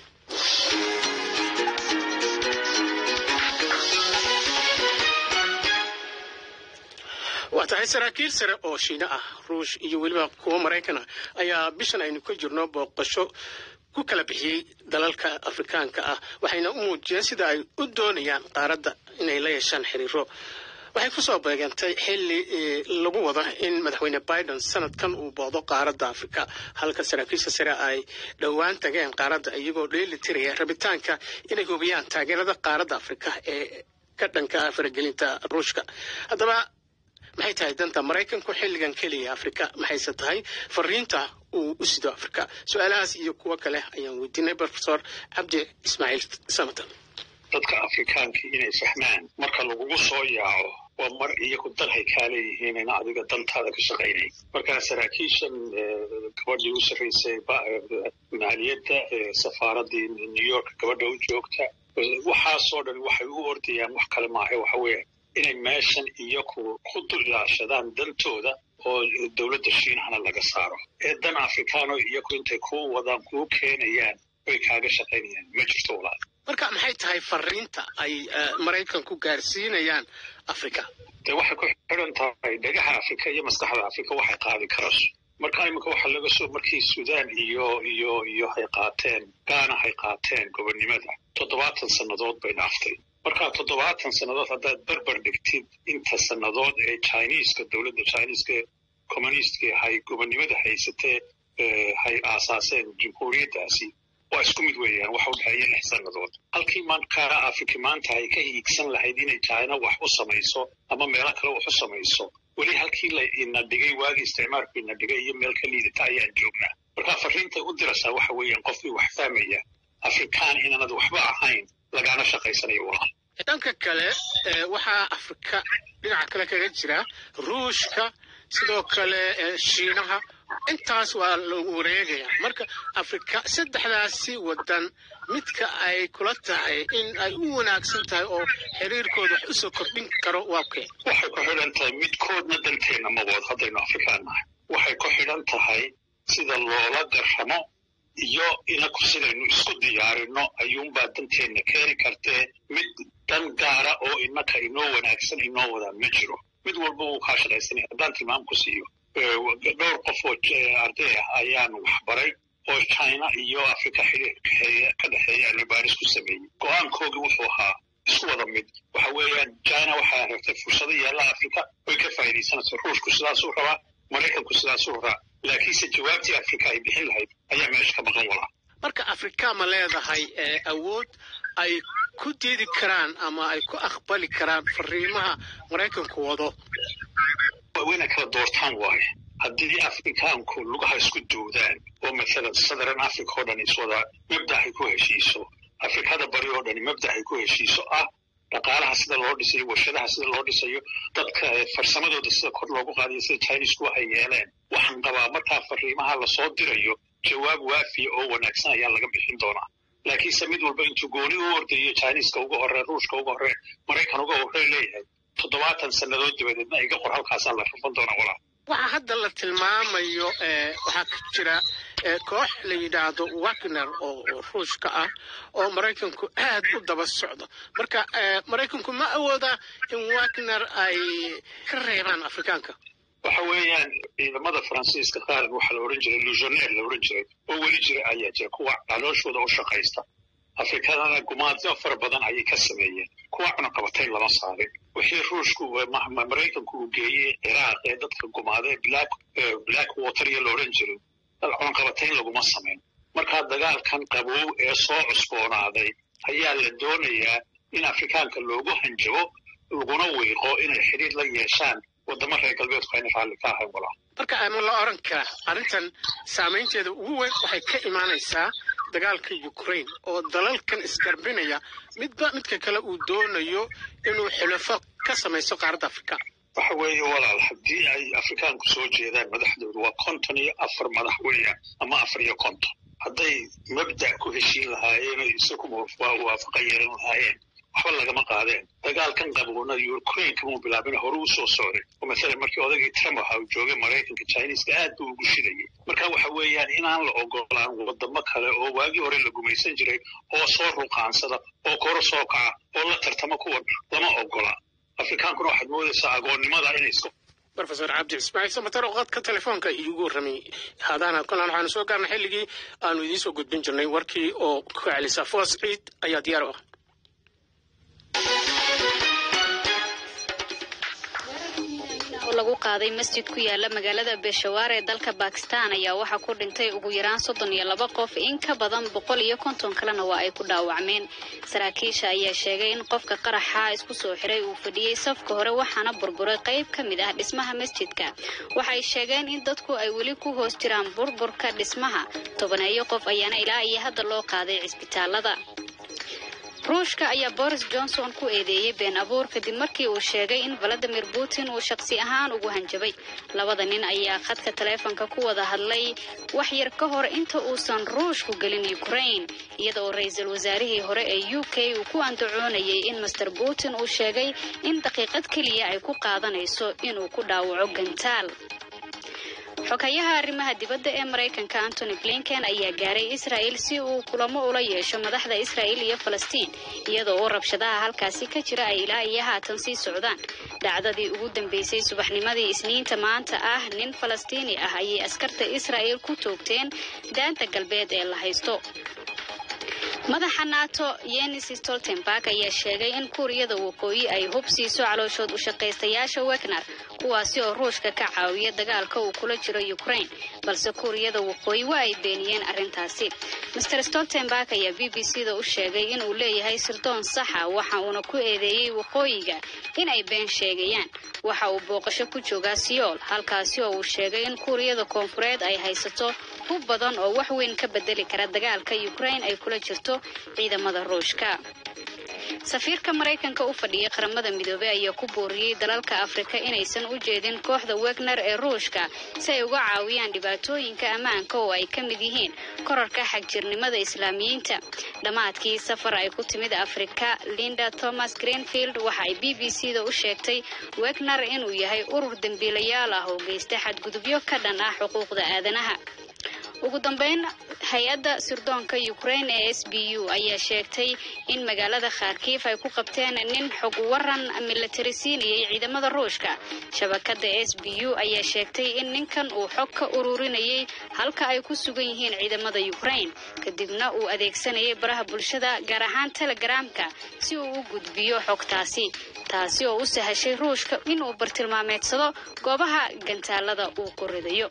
waa tahay saraakiil sare oo shiine ah ruush iyo weliba kuwo maraykan ah ayaa bishan aynu ka jirno booqasho ku kala bixiyey dalalka afrikaanka ah waxayna u muujiyeen sida ay u doonayaan qaaradda inay la yeeshaan xiriiro waxay ku soo beegantay xilli lagu wado in madaxweyne biden sanadkan uu boodo qaaradda afrika halka saraakiisha sare ay dhowaan tageen qaaradda iyagoo dheeli tiraya rabitaanka inay hubiyaan taageerada qaaradda afrika ee ka dhanka ah faragelinta ruushka haddaba maxay tahay danta maraykanku xilligan keliya afrika maxayse tahay fariinta uu u sido afrika su-aalahaas iyo kuwo kale ayaan weydiinay profesor cabdi ismaaciil samatan dadka afrikaanka inay fahmaan marka lagugu soo yaaco waa mar iyagu dalhay kaa leeyihiin ina adiga dantaada ka shaqaynay markaa saraakiishan gabadhii u sarraysay maaliyadda safaaradii new york gabadha u joogta waxaasoo dhan waxay u ordayaan wax kale maaha waxa weeye inay meeshan iyaku ku dulaashadaan dantooda oo dowladda shiinahana laga saaro ee dan afrikaano iyaku intay kuu wadaan kuu keenayaan way kaaga shaqaynayaan ma jirto walaal marka maxay tahay fariinta ay maraykanku gaarsiinayaan afrika dee waxay ku xidhan tahay dhagaha afrika iyo maskaxda afrika waxay qaadi karayso marka iminka waxaa laga soo markii suudaan iyo iyo iyo hay qaateen gaana hay qaateen gobonnimada toddobaatan sannadood bay dhaaftay markaa toddobaatan sannadood haddaad berber dhigtid inta sannadood ee chiniiska dowladda chiniiska communistka hay gobonnimada haysatee hay aasaaseen jamhuuriyaddaasi waa isku mid weeyaan waxa u dhexeeya lix sannadood halkii markaa afrika maanta ay ka hiigsan lahayd inay china wax u samayso ama meelo kale wax u samayso weli halkii la ina dhigay waagii isticmaalku ina dhigay iyo meel ka liidata ayaan joognaa markaa fariintay u diraysaa waxa weeyaan qofkii wax fahmaya afrikaan inaanad waxba ahayn lagaana shaqaysanayo walaal dhanka kale waxaa afrika dhinaca kale kaga jira ruushka sidoo kale shiinaha intaas waa lagu wareegaya marka afrika saddexdaasi wadan midka ay kula tahay in ay u wanaagsan tahay oo xiriirkooda wax usoo kordhin karo waa kee waxay ku xidhan tahay midkoodna danteenna ma wado haddaynu afrikaan nahay waxay ku xidhan tahay sida loola garramo iyo inaku sidaynu isku diyaarino ayuunbaa danteenna keeni kartee mid dan gaara oo innaka inoo wanaagsan inoo wadaa ma jiro mid walba uu kaa shaqaysanaya haddaan tilmaam ku siiyo dhowr qof oo arday ah ayaan waxbaray oo china iyo africa xiriir ka dhexeeya cilmi baaris ku sameeyey go-aankoogii wuxuu ahaa isku wada mid waxa weeyaan china waxay aragtay fursado yaalla africa way ka faa'iidaysanaysa ruushku sidaasuu rabaa maraykanku sidaasuu rabaa laakiinse jawaabtii africa ay bixin lahayd ayaa meesha ka maqan walaa marka afrika ma leedahay awood ay ku diidi karaan ama ay ku aqbali karaan fariimaha maraykanku wado wayna kala doortaan waaye haddii afrikaanku lugaha isku duudaan oo mathalan southern africa oo dhan iswada mabdaxay ku heshiiso afrikada bari oo dhani mabdaxay ku heshiiso ah dhaqaalaha sida loo dhisayo warshadaha sida loo dhisayo dadka farsamadooda sida kor loogu qaadayo sida chinisku waxay yeeleen waxaan qabaa markaa fariimaha lasoo dirayo jawaab waafiya oo wanaagsan ayaa laga bixin doonaa laakiinse mid walba intuu gooni u ordayo chiniiska uga horee ruushka uga horee maraykan uga horee leeyahay toddobaatan sannadood dabadeedna iga qor halkaasaa la rafan doonaa walaa waxaa hadda la tilmaamayo waxaa ka jira koox la yidhaahdo wagner oo ruushka ah oo maraykanku aad u daba socdo marka maraykanku ma awooda in wagner ay ka reebaan afrikaanka waxa weeyaan ciidamada faransiiska qaar waxaa la odhan jiray lujoneer la odhan jiray oo weli jira ayaa jira kuwa calooshooda u shaqaysta afrikadana gumaadyo fara badan ayay ka sameeyeen kuwa cunaqabatayn lama saarin wixii ruushku maraykanku uu geeyey ciraaq ee dadka gumaadee black black water iyo la odhan jiray cunaqabatayn laguma samayn markaa dagaalkan qabow ee soo cusboonaaday ayaa la doonayaa in afrikaanka loogu hanjabo laguna wiiqo inay xidhiir la yeeshaan waddamo reer galbeedku ayna raalli ka ahayn walaa marka ama la oran karaa arrintan saamaynteeda ugu weyn waxay ka imaanaysaa dagaalka ukraine oo dalalkan isgarbinaya midba midka kale uu doonayo inuu xulafo ka samayso qaaradda afrika waxa weeye walaal haddii ay afrikaanku soo jeedaan madaxdoodu waa konton iyo afar madax weeyaan ama afar iyo konton hadday mabda' ku heshiin lahaayeen oo isagu waafaqa yeelan lahaayeen waxba lagama qaadeen dagaalkan qaboona ukraine kamuu bilaabin hore u soo socday oo masalan markii odagii trump waxa uu joogay maraykanka chiniiska aad buu ugu shidayay marka waxa weeyaan inaan la ogolaan wadamo kale oo waagii hore la gumaysan jiray oo soo ruqaansada oo koro soo kaca oo la tartamo kuwan lama ogola afrikaankuna waxaad moodaysaa agoonnimada inay iska rofesor cabdi ismaaciil samatar oo qadka telefoonka iigu warramay haadaana kolan waxaanu soo gaarnay xilligii aanu idiin soo gudbin jirnay warkii oo ku celisa foos ciid ayaa diyaar u ah lagu qaaday masjid ku yaala magaalada beeshawaar ee dalka bakistan ayaa waxaa ku dhintay ugu yaraan soddon iyo laba qof in ka badan boqol iyo konton kalena waa ay ku dhaawacmeen saraakiisha ayaa sheegay in qofka qaraxa isku soo xiray uu fadhiyey safka hore waxaana burburay qayb ka mid ah dhismaha masjidka waxay sheegeen in dadku ay weli ku hoos jiraan burburka dhismaha tobaneeyo qof ayaana ilaa iyo hadda loo qaaday cisbitaalada ruushka ayaa boris johnson ku eedeeyey been abuur kadib markii uu sheegay in valadimir putin uu shaqsi ahaan ugu hanjabay labada nin ayaa khadka taleefonka ku wada hadlay wax yar ka hor inta uusan ruushku gelin ukraine iyada oo ra-iisul wasaarihii hore ee u k uu ku andacoonayay in master putin uu sheegay in daqiiqad keliya ay ku qaadanayso inuu ku dhaawaco gantaal xogayaha arrimaha dibadda ee maraykanka antony blinken ayaa gaaray israel si uu kulamo ula yeesho madaxda israel iyo falastiin iyadoo oo rabshadaha halkaasi ka jira ay ilaa iyo haatan sii socdaan dhacdadii ugu dambeysay subaxnimadii isniinta maanta ah nin falastiini ah ayay askarta israel ku toogteen daanta galbeed ee la haysto madaxa nato yenis stoltenberg ayaa sheegay in kuuriyada waqooyi ay hub siiso calooshood u shaqaystayaasha wegner kuwaasi oo ruushka ka caawiya dagaalka uu kula jiro ukraine balse kuuriyada waqooyi waa ay beeniyeen arrintaasi master stoltenberg ayaa b b c da u sheegay inuu leeyahay sirdoon saxa waxa uuna ku eedeeyey waqooyiga in ay been sheegayaan waxa uu booqasho ku joogaa siyool halkaasi oo uu sheegay in kuuriyada koonfureed ay haysato hub badan oo wax weyn ka bedeli kara dagaalka ukraine ay kula jirto ciidamada ruushka safiirka maraykanka u fadhiya qaramada midoobey ayaa ku booriyey dalalka afrika inaysan u jeedin kooxda wegner ee ruushka si ay uga caawiyaan dhibaatooyinka ammaanka oo ay ka mid yihiin korarka xagjirnimada islaamiyiinta dhammaadkii safar ay ku timid afrika linda thomas greenfield waxa ay b b c da u sheegtay wegner inuu yahay urur dembiilayaal ah oo geysta xadgudubyo ka dhan ah xuquuqda aadanaha ugu dambeyn hay-adda sirdoonka ukraine ee s b u ayaa sheegtay in magaalada kharkiif ay ku qabteen nin xog waran milatari siinayay ciidamada ruushka shabakada s b u ayaa sheegtay in ninkan uu xog ka ururinayay halka ay ku sugan yihiin ciidamada ukraine kadibna uu adeegsanayay baraha bulshada gaar ahaan telegramka si uu u gudbiyo xogtaasi taasi oo u sahashay ruushka inuu bartilmaameedsado goobaha gantaalada uu ku ridayo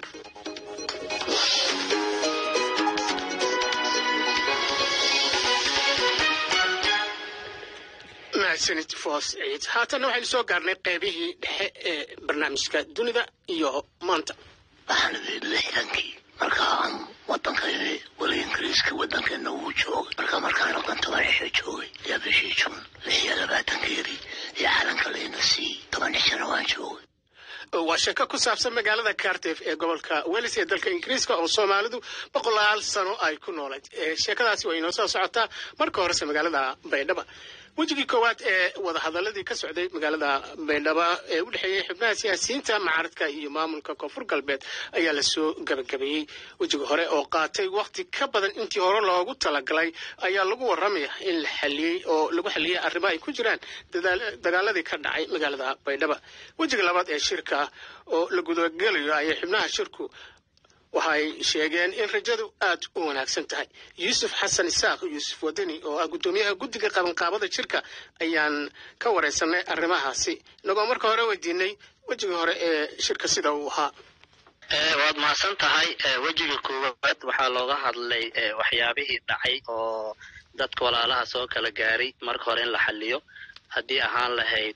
mahadsanid foos ciid haatanna waxaynu soo gaarnay qaybihii dhexe ee barnaamijka dunida iyo maanta waxaan idin lixdankii markaan wadankayni weli ingiriiska wadankeena uu joogay marka markaan oqanta waraxee joogay ayaa bishii jun lix iyo labaatankeedii iyo calanka layna siiyey toban cishana waan joogay waa sheeko ku saabsan magaalada cardiff ee gobolka welis ee dalka ingiriiska oo soomaalidu boqolaal sano ay ku noolayd sheekadaasi waa inoo soo socotaa marka horese magaalada baydhaba wejigii koowaad ee wadahadaladii ka socday magaalada baydhaba ee u dhexeeyey xubnaha siyaasiyiinta mucaaradka iyo maamulka koonfur galbeed ayaa lasoo gabagabeeyey wejiga hore oo qaatay waqti ka badan intii hore loogu talagalay ayaa lagu waramaya in la xaliyey oo lagu xaliyey arrimo ay ku jiraan dagaaladii ka dhacay magaalada baydhaba wejiga labaad ee shirka oo la gudagelayo ayay xubnaha shirku waxay sheegeen in rajadu aad u wanaagsan tahay yuusuf xasan isaaq yuusuf wadani oo ah guddoomiyaha guddiga qabanqaabada jirka ayaan ka wareysanay arrimahaasi inagoo marka hore weydiinay wejigii hore ee shirka sida uu ahaa waad mahadsan tahay wejiga koowaad waxaa looga hadlay waxyaabihii dhacay oo dadka walaalaha soo kala gaaray marka hore in la xaliyo haddii ahaan lahayd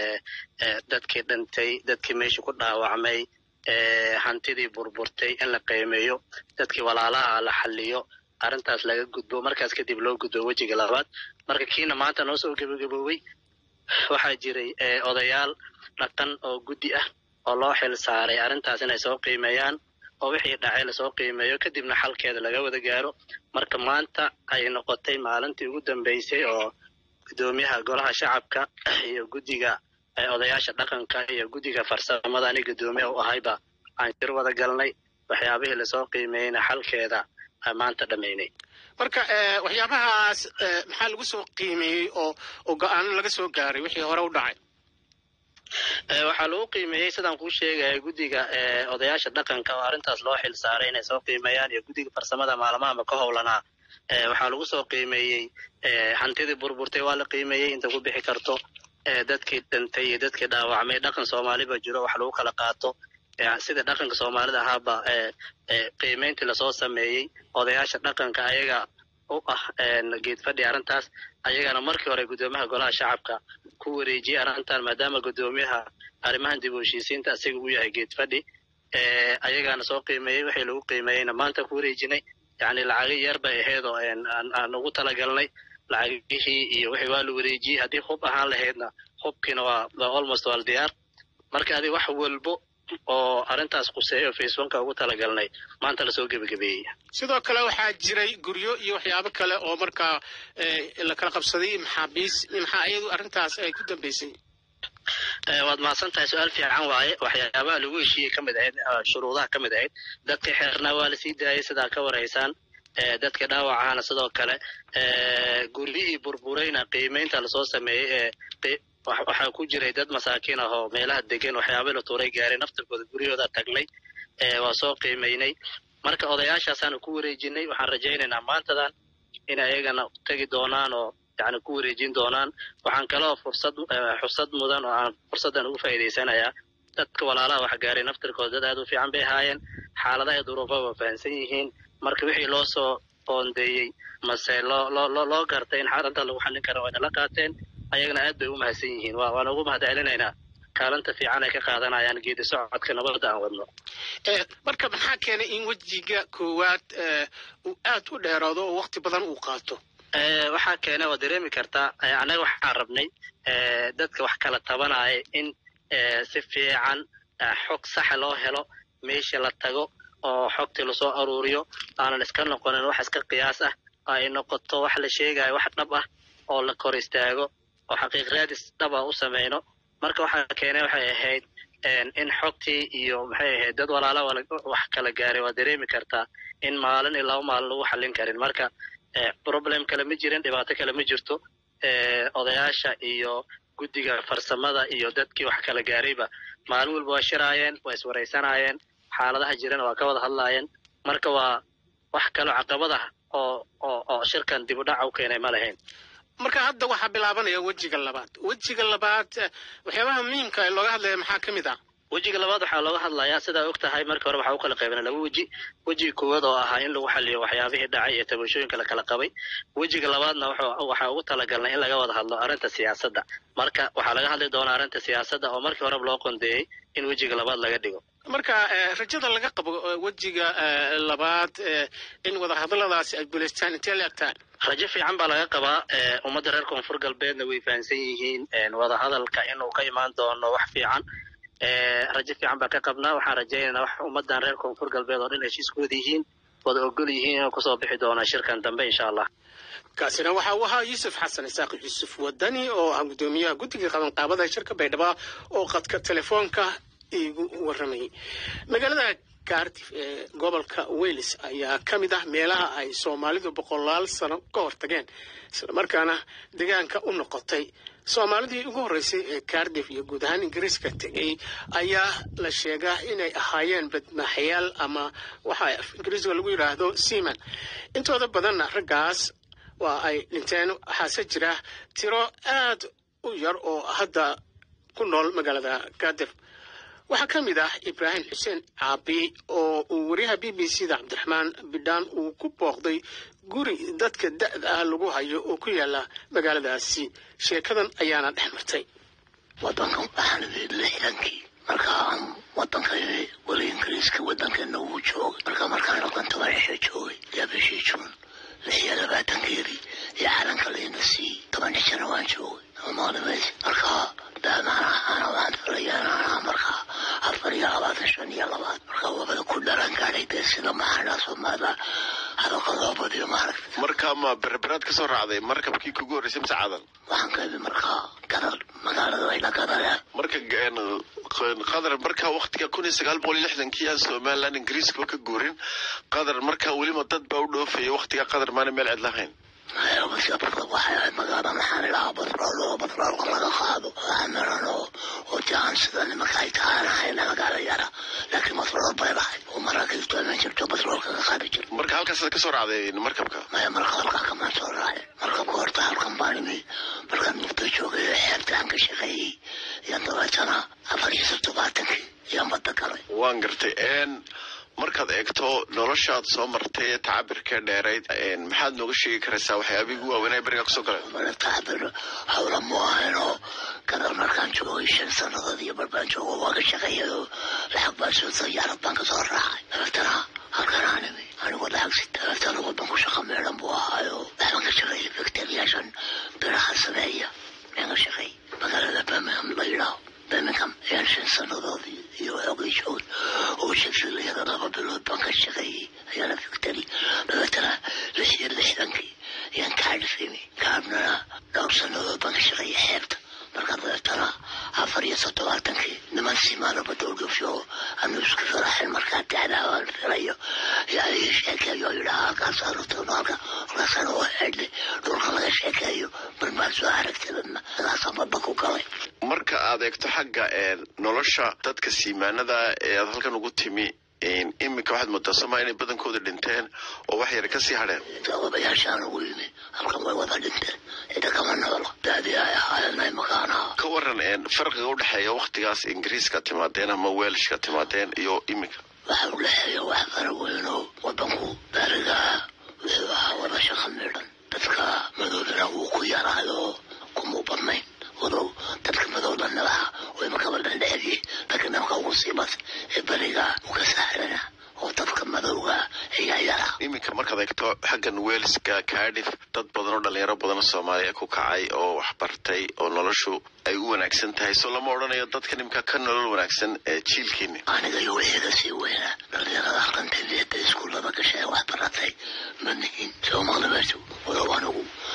dadkii dhintay dadkii meesha ku dhaawacmay hantidii burburtay in la qiimeeyo dadkii walaalaha la xaliyo arrintaas laga gudbo markaas kadib loo gudbo wejiga labaad marka kiina maanta noo soo gebagaboobay waxaa jiray odayaal dhaqan oo guddi ah oo loo xil saaray arrintaas inay soo qiimeeyaan oo wixii dhacay lasoo qiimeeyo kadibna xalkeeda laga wada gaaro marka maanta ay noqotay maalintii ugu dambeysay oo guddoomiyaha golaha shacabka iyo guddiga odayaasha dhaqanka iyo guddiga farsamada ani guddoomiya u ahayba aan jir wada galnay waxyaabihii lasoo qiimeeyeyna xalkeeda maanta dhammaynay marka waxyaabahaas maxaa lagu soo qiimeeyey oo oo go-aano laga soo gaaray wixii hore u dhacay waxaa lagu qiimeeyey sidaan kuu sheegaya guddiga odayaasha dhaqanka oo arrintaas loo xil saaray inay soo qiimeeyaan iyo guddiga farsamada maalmahama ka howlanaa waxaa lagu soo qiimeeyey hantidii burburtay waa la qiimeeyey inta ku bixi karto dadkii dhintay iyo dadkii dhaawacmay dhaqan soomaaliba jiro wax lagu kala qaato sida dhaqanka soomaalida ahaaba qiimeyntii lasoo sameeyey odayaasha dhaqanka ayaga u ah geed fadhi arrintaas ayagana markii hore guddoomiyaha golaha shacabka ku wareejiyey arrintan maadaama guddoomiyaha arrimahan dib u heshiisiinta asiga uu yahay geed fadhi ayagaana soo qiimeeyey wixii lagu qiimeeyeyna maanta ku wareejinay yacni lacago yar bay ahayd oo aan ugu talagalnay lacagihii iyo wixii waa la wareejiyey haddii hub ahaan lahaydna hubkiina waa almost waa diyaar marka adi wax walbo oo arrintaas quseeyo facebooka ugu talagalnay maanta lasoo gebagabeeyey sidoo kale waxaa jiray guryo iyo waxyaabo kale oo markaa la kala qabsaday maxaabiis maxaa iyadu arrintaas ay ku dambeysay waad mahadsan tahay su-aal fiican waaye waxyaabaha lagu heshiiyey ka mid ahayd shuruudaha ka mid ahayd dadkii xeernaa waa lasii daayay sidaa ka waraysaan dadka dhaawacahana sidoo kale guryihii burburayna qiimeynta lasoo sameeyey ee waxaa ku jiray dad masaakiin ah oo meelaha degan waxyaaba la tuuray gaaray naftirkooda guryahooda tagnay waa soo qiimeynay marka odayaashaasaanu ku wareejinay waxaan rajaynaynaa maantadan in ayagana tegi doonaan oo yani ku wareejin doonaan waxaan kaloo fursad xursad mudan oo aan fursaddan ugu faa'iidaysanayaa dadka walaalaha wax gaaray naftirkooda dad aad u fiican bay ahaayeen xaaladaha duruufa waa fahamsan yihiin marka wixii loo soo qoondeeyey mase loo loo loo loo gartay in arrinta lagu xallin kara waa nala qaateen ayagana aad bay u mahadsan yihiin waa waan ugu mahad celinaynaa kaalinta fiican ay ka qaadanayaan geedi socodka nabadda aan wadno marka maxaa keenay in wejiga koowaad uu aad u dheeraado oo waqti badan uu qaato waxaa keenay waa dareemi kartaa annaga waxaan rabnay dadka wax kala tabanaya in si fiican xog saxa loo helo meesha la tago oo xogtii lasoo aruuriyo aanan iska noqonin wax iska qiyaas ah ay noqoto wax la sheegayo wax dhab ah oo la kor istaago oo xaqiiq raadis dhab ah u samayno marka waxaa keenay waxay ahayd in xogtii iyo maxay ahayd dad walaala wax kala gaaray waa dareemi kartaa in maalin iyo laba maalin lagu xallin karin marka problem kale ma jirin dhibaato kale ma jirto odayaasha iyo guddiga farsamada iyo dadkii wax kala gaarayba maalin walba waa shiraayeen waa iswaraysanaayeen xaaladaha jirana waa ka wada hadlaayeen marka waa wax kaloo caqabad ah oo oo oo shirkan dib u dhaca u keenay ma lahayn marka hadda waxaa bilaabanaya wejiga labaad wejiga labaad waxyaabaha muhiimka ee looga hadlaya maxaa ka mid ah wejiga labaad waxaa looga hadlayaa sidaa og tahay marka hore waxaa u kala qaybana laba weji wejiga koowaad oo ahaa in lagu xaliyo waxyaabihii dhacay ee tabashooyinka la kala qabay wejiga labaadna waxaa ugu talagalnay in laga wada hadlo arrinta siyaasadda marka waxaa laga hadli doonaa arrinta siyaasadda oo markii horeba loo qondeeyey in wejiga labaad laga dhigo marka rajada laga qabo wejiga labaad in wadahadaladaasi ay guulaystaan intee la egtaan rajo fiican baa laga qabaa ummadda reer koonfur galbeedna way fahamsan yihiin wadahadalka inuu ka imaan doono wax fiican rajo fiican baa ka qabnaa waxaan rajaynaynaa wax ummaddan reer koonfur galbeed oo dhan heshiiskooda yihiin wada ogol yihiin inuu kusoo bixi doona shirkan dambe insha allah kaasina waxa uu ahaa yuusuf xasan isaaq yuusuf wadani oo ah guddoomiyaha guddiga qabanqaabada shirka baydhabo oo qadka telefoonka iigu waramayay magaalada cardiff ee gobolka wales ayaa ka mid ah meelaha ay soomaalidu boqolaal sano ka hortageen islamarkaana deegaanka u noqotay soomaalidii ugu horreysay ee cardiff iyo guud ahaan ingiriiska tegay ayaa la sheegaa inay ahaayeen badmaaxyaal ama waxa ingiriisiga lagu yidhaahdo seaman intooda badanna raggaas waa ay dhinteen waxaase jira tiro aad u yar oo hadda ku nool magaalada cardiff waxaa ka mid ah ibraahim xuseen caabi oo uu wariyaha b b c da cabdiraxmaan bidhaan uu ku booqday guri dadka da'da ah lagu hayo oo ku yaala magaaladaasi sheekadan ayaana dhex martay wadankan waxaan idin lixdankii marka aan wadankayni weli ingiriiska wadankeena wuu joogay marka markaan dhaqanta madaxa joogay yaa bishii juun lix iyo labaatankeedii iyo calanka layna siiyey toban xijana waan joogay maalimays marka daamaan ahaana waan filayaanaanaa marka afar iyo labaatan shan iyo labaad marka wabada ku dhalan gaadhay dee sida maxaadhaa soomaalida hadalka loo badiyo maaragta marka ma berberaad ka soo raacday markabkii kugu horreysay mise cadan waxaan ka imi markaa gadar magaalada ayla gadare marka qadar markaa waktiga kun iyo sagaal boqol iyo lixdankii aan somaliland ingiriiskaba ka guurin qadar markaa welima dad baa u dhoofaya waktiga qadar maana meel cid lahayn waxay ahayd magaala maxaan idhahaa batrool oo batroolka laga qaado amiran oo oo jaan sida nimanka ay tahaanahayna magaala yara laakiin batrool bay lahayd oo maraakiibtu aman jirto batroolka ka qaadi jir marka halkaasaad kasoo raacday markabka maya marka halkaa kamaan soo raacay markabka horta halkan baan imi markaan mugdo joogay oo xeebta aan ka shaqeeyey iyaan dabeetana afar iyo toddobaatankii iyaan badda galay waan gartay markaad eegto noloshaad soo martay ee tacabirkee dheerayd maxaad nooga sheegi karaysaa waxyaabihii ugu waaweynaa berigaa kusoo galeen tacabir hawla mu ahayn oo gadar markaan joogay shan sannadood iyo barbaan joogo waa ka shaqeeyay oo lacag baan soo sayaarad baan kasoo raacay dabeetana halkan aan imi anigoo lacag si dabeetana wadanku shaqa meedhan buu ahaayo waxbaan ka shaqeeyay bakteriyaashan biraha sameeya ayaan ka shaqeeyay magaalada birmingham la yidhaaho birmingham ayaan shan sannadood iyo xoogay joogay oo shafiliyada laba bilood baan ka shaqeeyey ayaana victory dabeetana lix iyo lixdankii ayaan kaadhifimi kaadhnana dhowr sannadood baan ka shaqeeyey xeebta marka dabeetana afar iyo toddobaatankii niman simaana badoolgafyo anu isku faraxin markaa dacdaa aan filayo yaa ii sheekeeyo yidhaha halkaasaa rutano halka halkaasana oo xedhle dhulka laga sheekeeyo marmaa soo aragtidadna halkaasaan badda ku galay marka aad eegto xagga nolosha dadka siimaanada ee aad halkan ugu timi iminka waxaad moodaa somaa inay badankooda dhinteen oo wax yar kasii hadheen jawabayaashaan ugu yimi halkan way wada dhinteen cida kama noolo daadii ay ahaayeen makaanaha ka waran farqiga udhexeeya waktigaas ingiriiska timaadeen ama welshka timaadeen iyo iminka waxa u dhexeeya wax fara weyn oo wadanku baarigaa wuxuu ahaa wada shaqa midhan dadka madoobina wuu ku yaraayo kumuu badnayn wadow dadka madowda nalaha way makaba dhandheedii laakiin namka ugu siibas ee beriga uga sahrana oo dadka madowga ayaa yara iminka markaad eegto xaggan welska cardiff dad badan oo dhalinyaro badan oo soomaaliya ku kacay oo wax bartay oo noloshu ay u wanaagsan tahay soo lama odhanayo dadka nimka ka nolol wanaagsan ee jiilkiini aniga iyo wixiiga sii weynaa dhalinyarada halkan taliyada iskuullada gashay wax baratay ma nihin soomaqlibeetu wadow anigu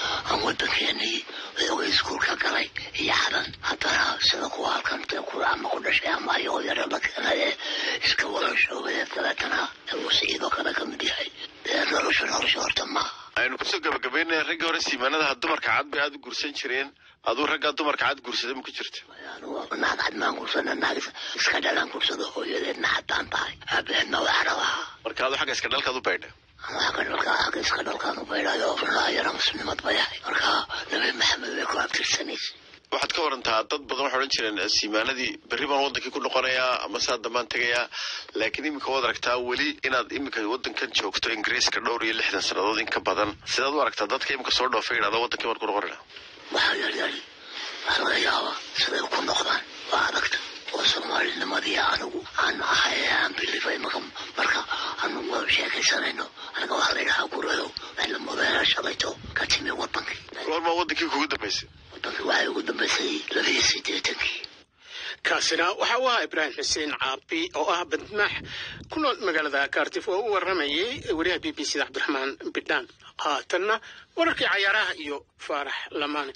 aan wadankeenii xoogay iskuulka galay iyo cadan haddana sida kuwa halkan dee kula ama ku dhashay ama ayagoo yara la keenay ee iska wada shoogay dabeetana uu siciidoo kale ka mid yahay dee nolosha nolosha horta maaha aynu kusoo gabagabaynaya raggii hore siimaanadaha dumarka cad bay aada u gursan jireen aduu raggaa dumarka cad gursada ma ku jirta naag cad maan gursana naag iska dhalaan gursado hooyadeedna haddaan tahay aabaheedna waa carabaha marka adu xagga iska dhalkaad u baydha xagga dhalka xagga iska dhalkaan u baydhayo yara muslimad ba yahay marka nabi maxamed bay ku abtirsanaysa waxaad ka warantaa dad badan waxay odhan jireen siimaanadii berri baan wadankii ku noqonayaa ama saa dambaan tegayaa laakiin iminka waad aragtaa weli inaad iminka wadankan joogto ingiriiska dhowr iyo lixdan sannadood in ka badan sidaad u aragtaa dadka iminka soo dhoofay idhahda wadankii baan ku noqonayna waxaa yaryari waxaa laga yaabaa siday ku noqdaan waa adagta oo soomaalinimadii anigu aan ahay aan bilifay marka marka aanu wada sheekaysanayno aniga waxaa la yidhahaa guradow waxla modeela shalayto ka timi wadankii goormaa wadankii kugu dambaysay wadankii waxay ugu dambaysay labiyo siddeetankii kaasina waxa uu ahaa ibraahim xuseen caabi oo ah badmaax ku nool magaalada kaartif oo u waramayay wariyaha b b c da cabdiraxmaan bidhaan haatanna wararkii cayaaraha iyo faarax lamaane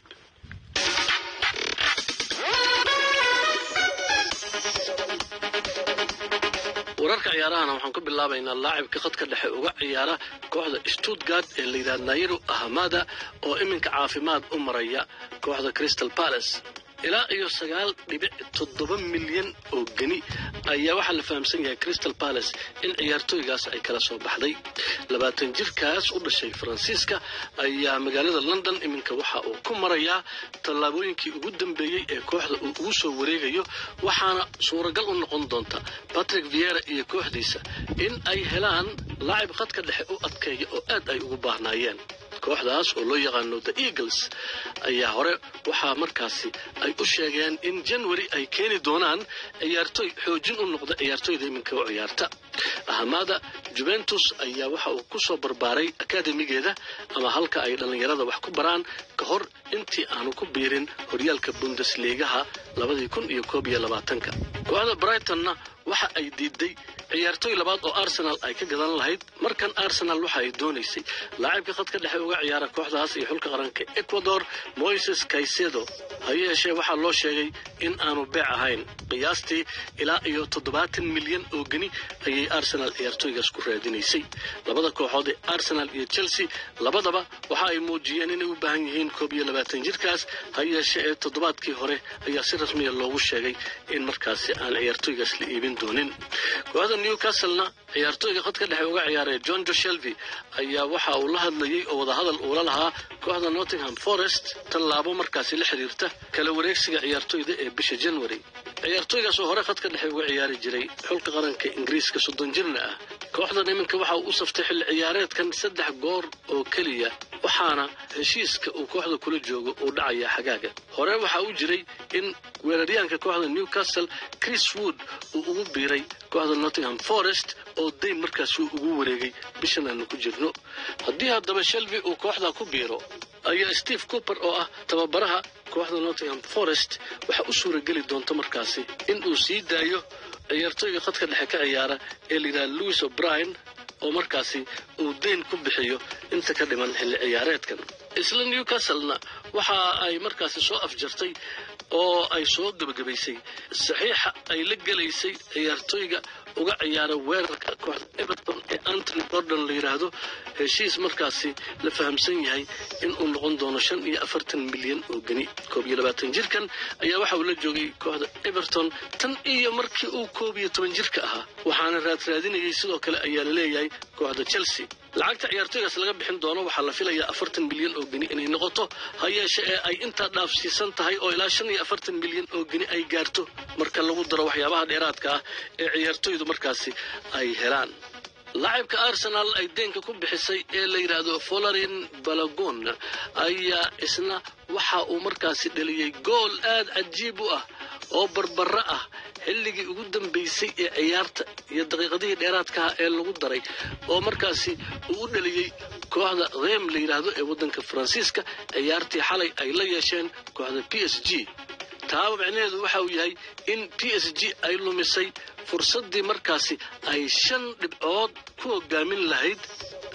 wararka ciyaarahana waxaan ku bilaabaynaa laacibka khadka dhexe uga ciyaara kooxda stuttgart ee layidhaha nairu ahamada oo iminka caafimaad u maraya kooxda crystal palace ilaa iyo sagaal dhibic toddoba milyan oo geni ayaa waxaa la fahamsan yahay crystal palace in ciyaartooygaas ay kala soo baxday labaatan jirkaas u dhashay faransiiska ayaa magaalada london iminka waxa uu ku marayaa tallaabooyinkii ugu dambeeyey ee kooxda uu ugu soo wareegayo waxaana suuragal u noqon doonta patrick viera iyo kooxdiisa in ay helaan laacib khadka dhexe u adkeeya oo aad ay ugu baahnaayeen kooxdaas oo loo yaqaano the eagles ayaa hore waxaa markaasi ay u sheegeen in january ay keeni doonaan ciyaartooy xoojin u noqda ciyaartooyda iminka u ciyaarta ahamada juventus ayaa waxa uu ku soo barbaaray akademigeeda ama halka ay dhallinyarada wax ku baraan ka hor intii aanu ku biirin horyaalka bundesligaha labadii kun iyo koob iyo labaatanka kooxda brightonna waxa ay diiday ciyaartooy labaad oo arsenal ay ka gadan lahayd markan arsenal waxa ay doonaysay laacibka khadka dhexe uga ciyaara kooxdaas iyo xulka qaranka ecuador moises caicedo ha yeeshee waxaa loo sheegay in aanu beec ahayn qiyaastii ilaa iyo toddobaatan milyan oo geni ayay arsenal ciyaartooygaas ku raadinaysay labada kooxood ee arsenal iyo chelsea labadaba waxa ay muujiyeen inay u baahan yihiin koob iyo labaatan jirkaas ha yeeshee ee toddobaadkii hore ayaa si rasmiya loogu sheegay in markaasi aan ciyaartooygaas la iibin doonin kooxda newcastlena ciyaartooyga khadka dhexe uga ciyaaraya john joshelvi ayaa waxa uu la hadlayey oo wadahadal uula lahaa kooxda nottingham forest tallaabo markaasi la xiriirta kala wareegsiga ciyaartooyda ee bisha january ciyaartooygaas oo hore khadka dhexe uga ciyaari jiray xulka qaranka ingiriiska soddon jirna ah kooxdan iminka waxa uu u saftay xilli ciyaareedkan saddex goor oo keliya waxaana heshiiska uu kooxda kula joogo uu dhacayaa xagaaga hore waxaa u jiray in weeraryahanka kooxda newcastle chris wood uu ugu biiray kooxda nottingham forest oo dayn markaasi uu ugu wareegay bishan aanu ku jirno haddii haddaba shelby uu kooxda ku biiro ayaa steve cooper oo ah tababaraha kooxda nottingham forest waxaa u suurageli doonta markaasi in uu sii daayo ciyaartooyga khadka dhexe ka ciyaara ee layidhaha louis o'brien oo markaasi uu dayn ku bixiyo inta ka dhiman xilli ciyaareedkan isla newcastlena waxa ay markaasi soo afjartay oo ay soo gebagabaysay saxiixa ay la gelaysay ciyaartooyga uga ciyaara weerarka kooxda everton ee antony gordon la yidhaahdo heshiis markaasi la fahamsan yahay inuu noqon doono shan iyo afartan milyan oo geni koob iyo labaatan jirkan ayaa waxa uu la joogay kooxda everton tan iyo markii uu koob iyo toban jirka ahaa waxaana raadraadinayay sidoo kale ayaa la leeyahay kooxda chelsea lacagta ciyaartooygaas laga bixin doono waxaa la filayaa afartan milyan oo geni inay noqoto ha yeeshe ee ay intaa dhaafsiisan tahay oo ilaa shan iyo afartan milyan oo geni ay gaarto marka lagu daro waxyaabaha dheeraadka ah ee ciyaartooydu markaasi ay helaan laacibka arsenal ay deenka ku bixisay ee la yidhaahdo folarin balagon ayaa isna waxa uu markaasi dhaliyey gool aad cajiib u ah oo barbara ah xilligii ugu dambaysay ee ciyaarta iyo daqiiqadihii dheeraadkaha ee lagu daray oo markaasi uu u dhaliyey kooxda reem la yidhaahdo ee waddanka faransiiska ciyaartii xalay ay la yeesheen kooxda p s g taaba micnaheedu waxa uu yahay in p s g ay lumisay fursaddii markaasi ay shan dhibcood ku hogaamin lahayd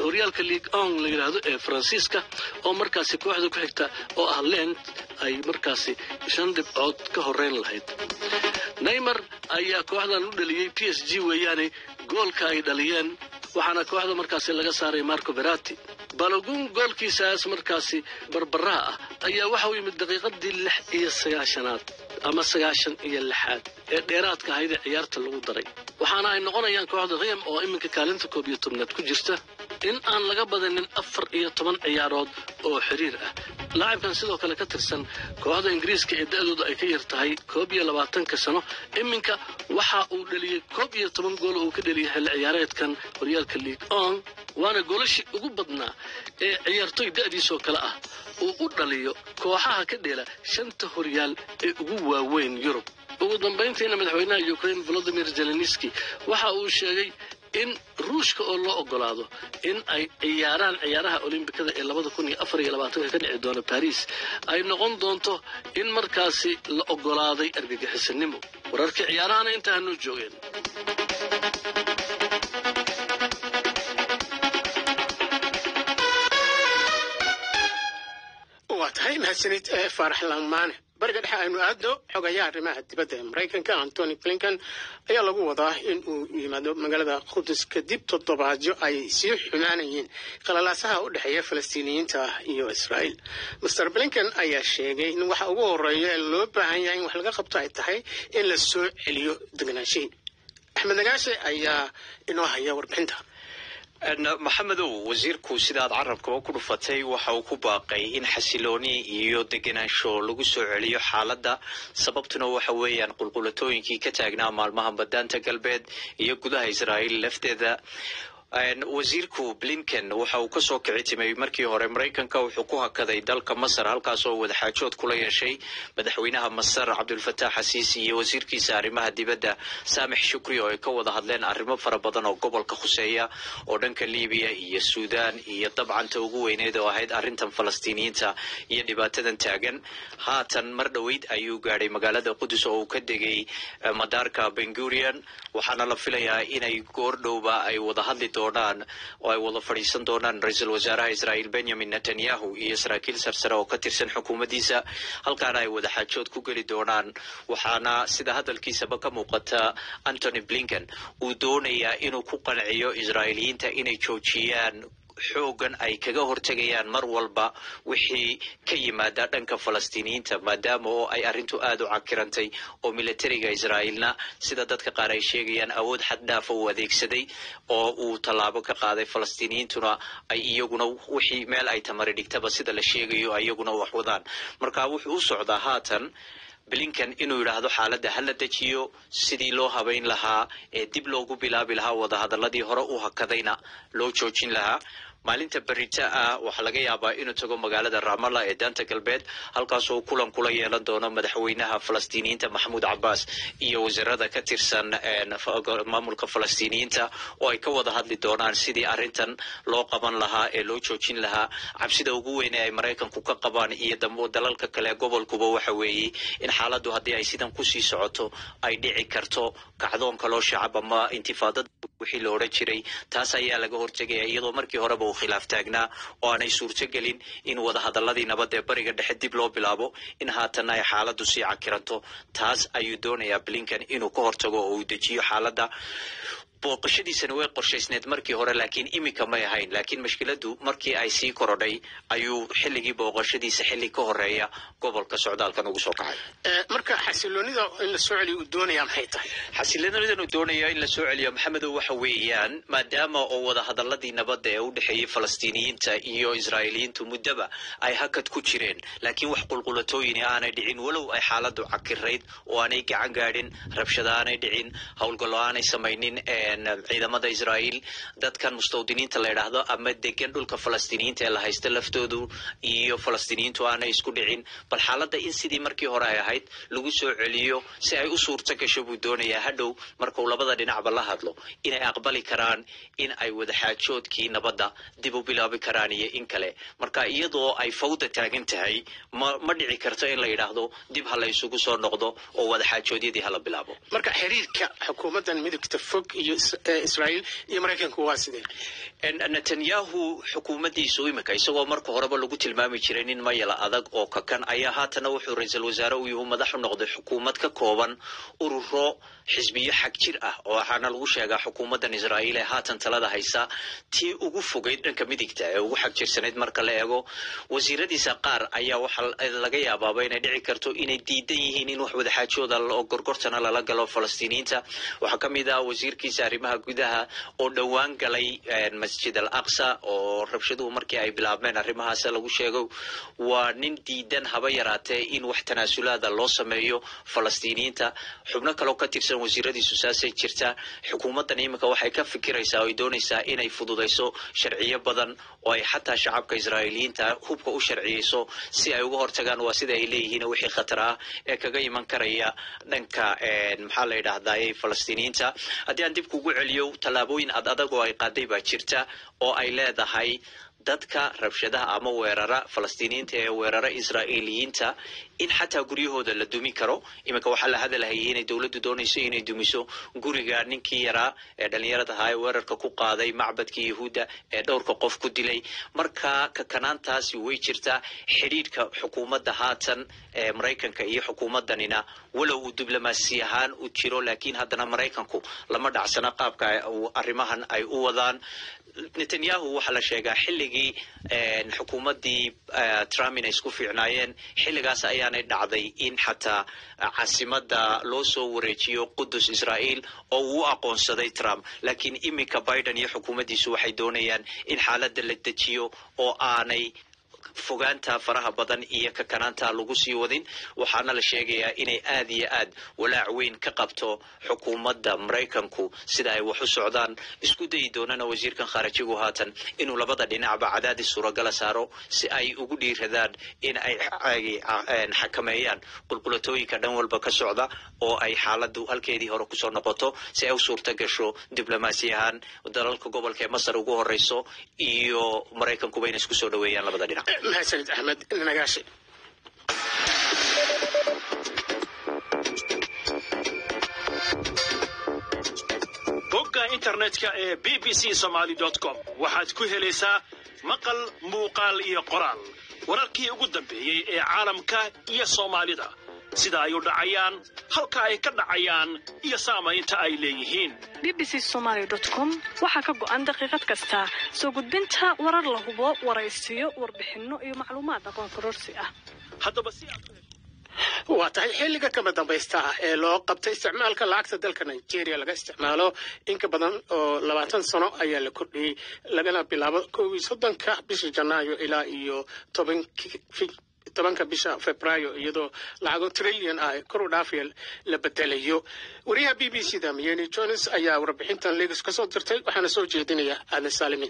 horyaalka league on la yidhaahdo ee faransiiska oo markaasi kooxda ku xigta oo ah lent ay markaasi shan dhibcood ka horeyn lahayd neymar ayaa kooxdan u dhaliyey p s g weeyaane goolka ay dhaliyeen waxaana kooxda markaasi laga saaray marco berati balogun goolkiisaas markaasi barbaraha ah ayaa waxa uu yimid daqiiqadii lix iyo sagaashanaad ama sagaashan iyo lixaad ee dheeraadka ahayd ee ciyaarta lagu daray waxaana ay noqonayaan kooxda riyam oo iminka kaalinta koob iyo tobnaad ku jirta in aan laga badanin afar iyo toban ciyaarood oo xiriir ah laacibkan sidoo kale ka tirsan kooxda ingiriiska ee da-dooda ay ka yar tahay koob iyo labaatanka sano iminka waxa uu dhaliyey koob iyo toban gool oo uu ka dhaliyay xilli ciyaareedkan horyaalka league on waana goolashii ugu badnaa ee ciyaartoy da-diisoo kale ah uu u dhaliyo kooxaha ka dheela shanta horyaal ee ugu waaweyn yurub ugu dambayntiina madaxweynaha ukraine volodimir zelenski waxa uu sheegay in ruushka oo loo ogolaado in ay ciyaaraan ciyaaraha olombikada ee labada kun iyo afar iyo labaatanka ka dhici doona baris ay noqon doonto in markaasi la ogolaaday argagixisanimo wararkii ciyaarahana intaa hanoo joogeen waa tahay mahadsanid ee faarax langmaane bariga dhexe aynu aadno xogayaha arrimaha dibadda ee maraykanka antony blinken ayaa lagu wadaa in uu yimaado magaalada qudus kadib toddobaadyo ay sii xumaanayeen qalalaasaha u dhexeeya falastiiniyiinta iyo israa'iil master blinken ayaa sheegay in waxa ugu horeeya ee loo baahan yahay in wax laga qabto ay tahay in la soo celiyo degnaanshihii axmed nagaashe ayaa inoo haya warbixinta maxamedow wasiirku sidaad carabkaba ku dhufatay waxa uu ku baaqay in xasilooni iyo degenaansho lagu soo celiyo xaaladda sababtuna waxa weeyaan qulqulatooyinkii ka taagnaa maalmaha badaanta galbeed iyo gudaha israa'iil lafteeda wasiirku blinken waxa uu kasoo kici timay markii hore maraykanka wuxuu ku hakaday dalka masar halkaas oo wadaxaajood kula yeeshay madaxweynaha masar cabdulfataax xasiisi iyo wasiirkiisa arrimaha dibadda saamix shukri oo ay ka wada hadleen arrimo fara badan oo gobolka khuseeya oo dhanka libiya iyo suudaan iyo dabcanta ugu weyneed oo ahayd arrintan falastiiniyiinta iyo dhibaatadan taagan haatan mar dhoweyd ayuu gaadhay magaalada qudus oo uu ka degay madaarka bengurian waxaana la filayaa inay goordhowba ay wada hadli doonaan oo ay wada fadhiisan doonaan ra-iisul wasaaraha israa'iil benyamin netanyahu iyo saraakiil sarsare oo ka tirsan xukuumaddiisa halkaana ay wada xaajood ku geli doonaan waxaana sida hadalkiisaba ka muuqata antony blinken uu doonayaa inuu ku qanciyo israa'iiliyiinta inay joojiyaan xoogan ay kaga hortegayaan mar walba wixii ka yimaada dhanka falastiiniyiinta maadaama oo ay arrintu aada u cakirantay oo militariga israa'iilna sida dadka qaar ay sheegayaan awood xad dhaafa uu adeegsaday oo uu tallaabo ka qaaday falastiiniyiintuna ay iyaguna wixii meel ay tamari dhigtaba sida la sheegayo iyaguna wax wadaan marka wuxuu u socdaa haatan blinken inuu yidhaahdo xaaladda ha la dejiyo sidii loo habayn lahaa ee dib loogu bilaabi lahaa wadahadaladii hore u hakadayna loo joojin lahaa maalinta berita ah waxaa laga yaabaa inuu tago magaalada ramalla ee daanta galbeed halkaasoo kulan kula yeelan doono madaxweynaha falastiiniyiinta maxamuud cabbaas iyo wasiirada ka tirsan maamulka falastiiniyiinta oo ay ka wada hadli doonaan sidii arrintan loo qaban lahaa ee loo joojin lahaa cabsida ugu weyn ee ay maraykanku ka qabaan iyo dalalka kale gobolkuba waxa weeye in xaaladdu haddii ay sidan kusii socoto ay dhici karto kacdoon kaloo shacab ama intifaadada wixii la odhan jiray taas ayaa laga hortegaya iyadoo markii horeba uu khilaaf taagnaa oo aanay suurtogelin in wadahadaladii nabad ee bariga dhexe dib loo bilaabo in haatan ay xaaladdu sii cakiranto taas ayuu doonayaa blinken inuu ka hortago oo uu dejiyo xaaladda booqashadiisani way qorshaysneed markii hore laakiin iminka may ahayn laakiin mashkiladu markii ay sii korodhay ayuu xilligii booqashadiisa xilli ka horeeya gobolka socdaalkan ugu soo kacay marka xasiloonida in la soo celiyo uu doonaya maxay tahay xasiloonidan uu doonayo in la soo celiyo maxamedow waxa weeyaan maadaama oo wadahadaladii nabadda ee u dhexeeyey falastiiniyiinta iyo israa'iiliyiintu muddaba ay hakad ku jireen laakiin wax qulqulatooyini aanay dhicin walow ay xaaladdu cakirayd oo aanay gacan gaadhin rabshada aanay dhicin howlgallo aanay samaynin ciidamada israa'iil dadkan mustawdiniinta la yidhaahdo ama degan dhulka falastiiniyiinta ee la haysta laftoodu iyo falastiiniyiintu aanay isku dhicin bal xaaladda in sidii markii hore ay ahayd lagu soo celiyo si ay u suurto gasho buu doonayaa hadhow markuu labada dhinacba la hadlo inay aqbali karaan in ay wadaxaajoodkii nabadda dib u bilaabi karaan iyo in kale marka iyadoo ay fawda taagan tahay ma ma dhici karto in la yidhaahdo dib ha la isugu soo noqdo oo wadaxaajoodyadii hala bilaabo marka xiriirka xukuumaddan midagta fog iyo israa'iil iyo maraykanku waa sidee netanyahu xukuumaddiisu imika isagoo marka horeba lagu tilmaami jiray nin mayala adag oo kakan ayaa haatana wuxuu ra-iisul wasaare u yuhu madax u noqday xukuumad ka kooban ururo xisbiyo xag jir ah oo waxaana lagu sheegaa xukuumaddan israa'iil ee haatan talada haysa tii ugu fogeyd dhanka midigta ee ugu xag jirsanayd marka la eego wasiiradiisa qaar ayaa waxaa laga yaabaaba inay dhici karto inay diidan yihiin in wax wadaxaajooda oo gorgortana lala galo falastiiniyiinta waxaa ka mid ah wasiirkiisa arrimaha gudaha oo dhowaan galay masjid al aqsa oo rabshaduhu markii ay bilaabmeen arrimahaas lagu sheego waa nin diidan haba yaraatee in wax tanaasulaada loo sameeyo falastiiniyiinta xubno kaleo ka tirsan wasiiradiisu saasay jirtaa xukuumaddan iminka waxay ka fikiraysaa oo ay doonaysaa inay fududayso sharciyo badan oo ay xataa shacabka israa'iiliyiinta hubka u sharciyeyso si ay uga hortagaan waa sida ay leeyihiin wixii khatar ah ee kaga iman karaya dhanka maxaa la yidhaahdaye falastiiniyiinta haddii aan dib kugu celiyo tallaabooyin ad adag oo ay qaaday baa jirta oo ay leedahay dadka rabshadaha ama weerara falastiiniyiinta ee weerara israa'iiliyiinta in xataa guryahooda la dumi karo iminka waxaa la hadalhayay inay dowladdu doonayso inay dumiso guriga ninkii yaraa ee dhallinyarada ahaa ee weerarka ku qaaday macbadkii yahuudda ee dhowrka qof ku dilay marka kakanaantaasi way jirtaa xidhiidhka xukuumadda haatan ee maraykanka iyo xukuumaddanina walow uu diblomaasi ahaan u jiro laakiin haddana maraykanku lama dhacsana qaabka arrimahan ay u wadaan netanyahu waxaa la sheegaa xilligii xukuumaddii trump inay isku fiicnaayeen xilligaas ayaanay dhacday in xataa caasimadda loo soo wareejiyo qudus israa'iil oo uu u aqoonsaday trump laakiin iminka biden iyo xukuumaddiisu waxay doonayaan in xaaladda la dejiyo oo aanay fogaanta faraha badan iyo kakanaanta lagu sii wadin waxaana la sheegayaa inay aad iyo aad walaac weyn ka qabto xukuumadda maraykanku sida ay wax u socdaan isku dayi doonana wasiirkan khaarajigu haatan inuu labada dhinacba cadaadis suuragala saaro si ay ugu dhiiradaan in ay xakameeyaan qulqulatooyinka dhan walba ka socda oo ay xaaladdu halkeedii hore kusoo noqoto si ay u suurta gasho diblomaasi ahaan dalalka gobolka ee masar ugu horeyso iyo maraykankuba inay isku soo dhaweeyaan labada dhinac mahadsanid axmed nagaashi bogga internetka ee b b c somaly com waxaad ku helaysaa maqal muuqaal iyo qoraal wararkii ugu dambeeyey ee caalamka iyo soomaalida sida ay u dhacayaan halka ay ka dhacayaan iyo saamaynta ay leeyihiin b b c somaly com waxaa ka go'an daqiiqad kasta soo gudbinta warar la hubo waraysiyo warbixinno iyo macluumaad aqoon kororsi ah haddaba si waa tahay xilliga kama dambaysta ah ee loo qabtay isticmaalka lacagta dalka nigeria laga isticmaalo in ka badan oo labaatan sano ayaa la kordhiyey lagana bilaabo kow iyo soddonka bisha janaayo ilaa iyo tobankii tobanka bisha februaayo iyadoo lacago trillion ah kor u dhaafaya la bedelayo wariyaha b b c da miyeni jones ayaa warbixintan legos ka soo dirtay waxaana soo jeedinaya aadan saalimin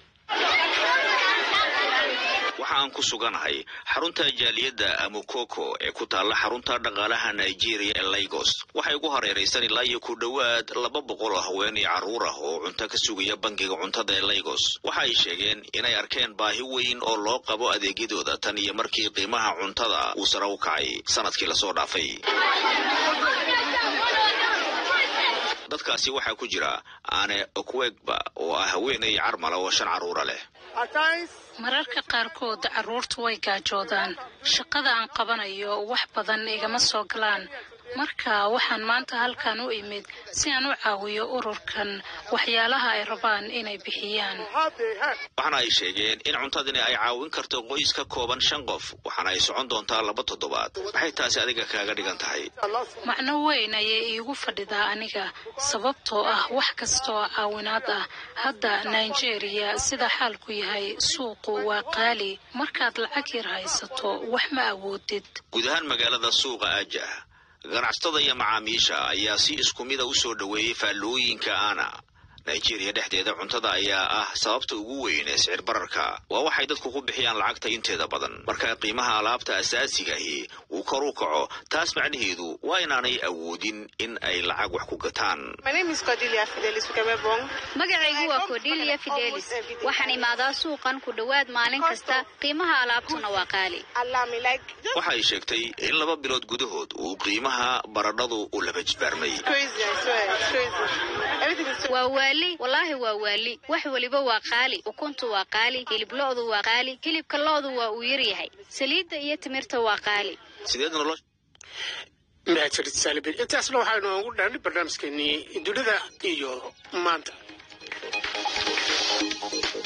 waxa aan ku suganahay xarunta jaaliyadda amukoko ee ku taalla xarunta dhaqaalaha nigeria ee lagos waxay ugu hareeraysan ilaa iyo ku dhowaad laba boqol oo haween iyo carruur ah oo cunto ka sugaya bangiga cuntada ee lagos waxa ay sheegeen inay arkeen baahi weyn oo loo qabo adeegyadooda tan iyo markii qiimaha cuntada uu sare u kacay sanadkii lasoo dhaafay dadkaasi waxaa ku jira aane okwegba oo ah haweenay carmala oo shan carruura leh mararka qaarkood carruurtu way gaajoodaan shaqada aan qabanayo wax badan igama soo galaan marka waxaan maanta halkan u imid si aan u caawiyo ururkan waxyaalaha ay rabaan inay bixiyaan waxaana ay sheegeen in cuntadani ay caawin karto qoys ka kooban shan qof waxaana ay socon doontaa laba toddobaad maxay taasi adiga kaaga dhigan tahay macno weyn ayay iigu fadhidaa aniga sababtoo ah wax kastaoo caawinaad ah hadda nigeria sida xaalku yahay suuqu waa qaali markaad lacag yar haysato wax ma awoodid guud ahaan magaalada suuqa aajah ganacsatada iyo macaamiisha ayaa si isku mida u soo dhoweeyey faallooyinka ana nigeria dhexdeeda cuntada ayaa ah sababta ugu weyn ee sicir bararka waa waxay dadku ku bixiyaan lacagta inteeda badan marka qiimaha alaabta asaasigahi uu kor u kaco taas macnaheedu waa inaanay awoodin in ay lacag wax ku gataan magacaygu waa cordelia fidelis waxaan imaadaa suuqan ku dhowaad maalin kasta qiimaha alaabtuna waa qaali waxay sheegtay in laba bilood gudahood uu qiimaha baradhadu u laba jbaarmay waa waali wallaahi waa waali wax weliba waa qaali ukuntu waa qaali hilib lo'du waa qaali hilibka lo'du waa uu yaryahay saliidda iyo timirta waa qaali sideed nolosh mahadsanid saalibin intaasna waxaynu ugu dhaanay barnaamijkeenii dunida iyo maanta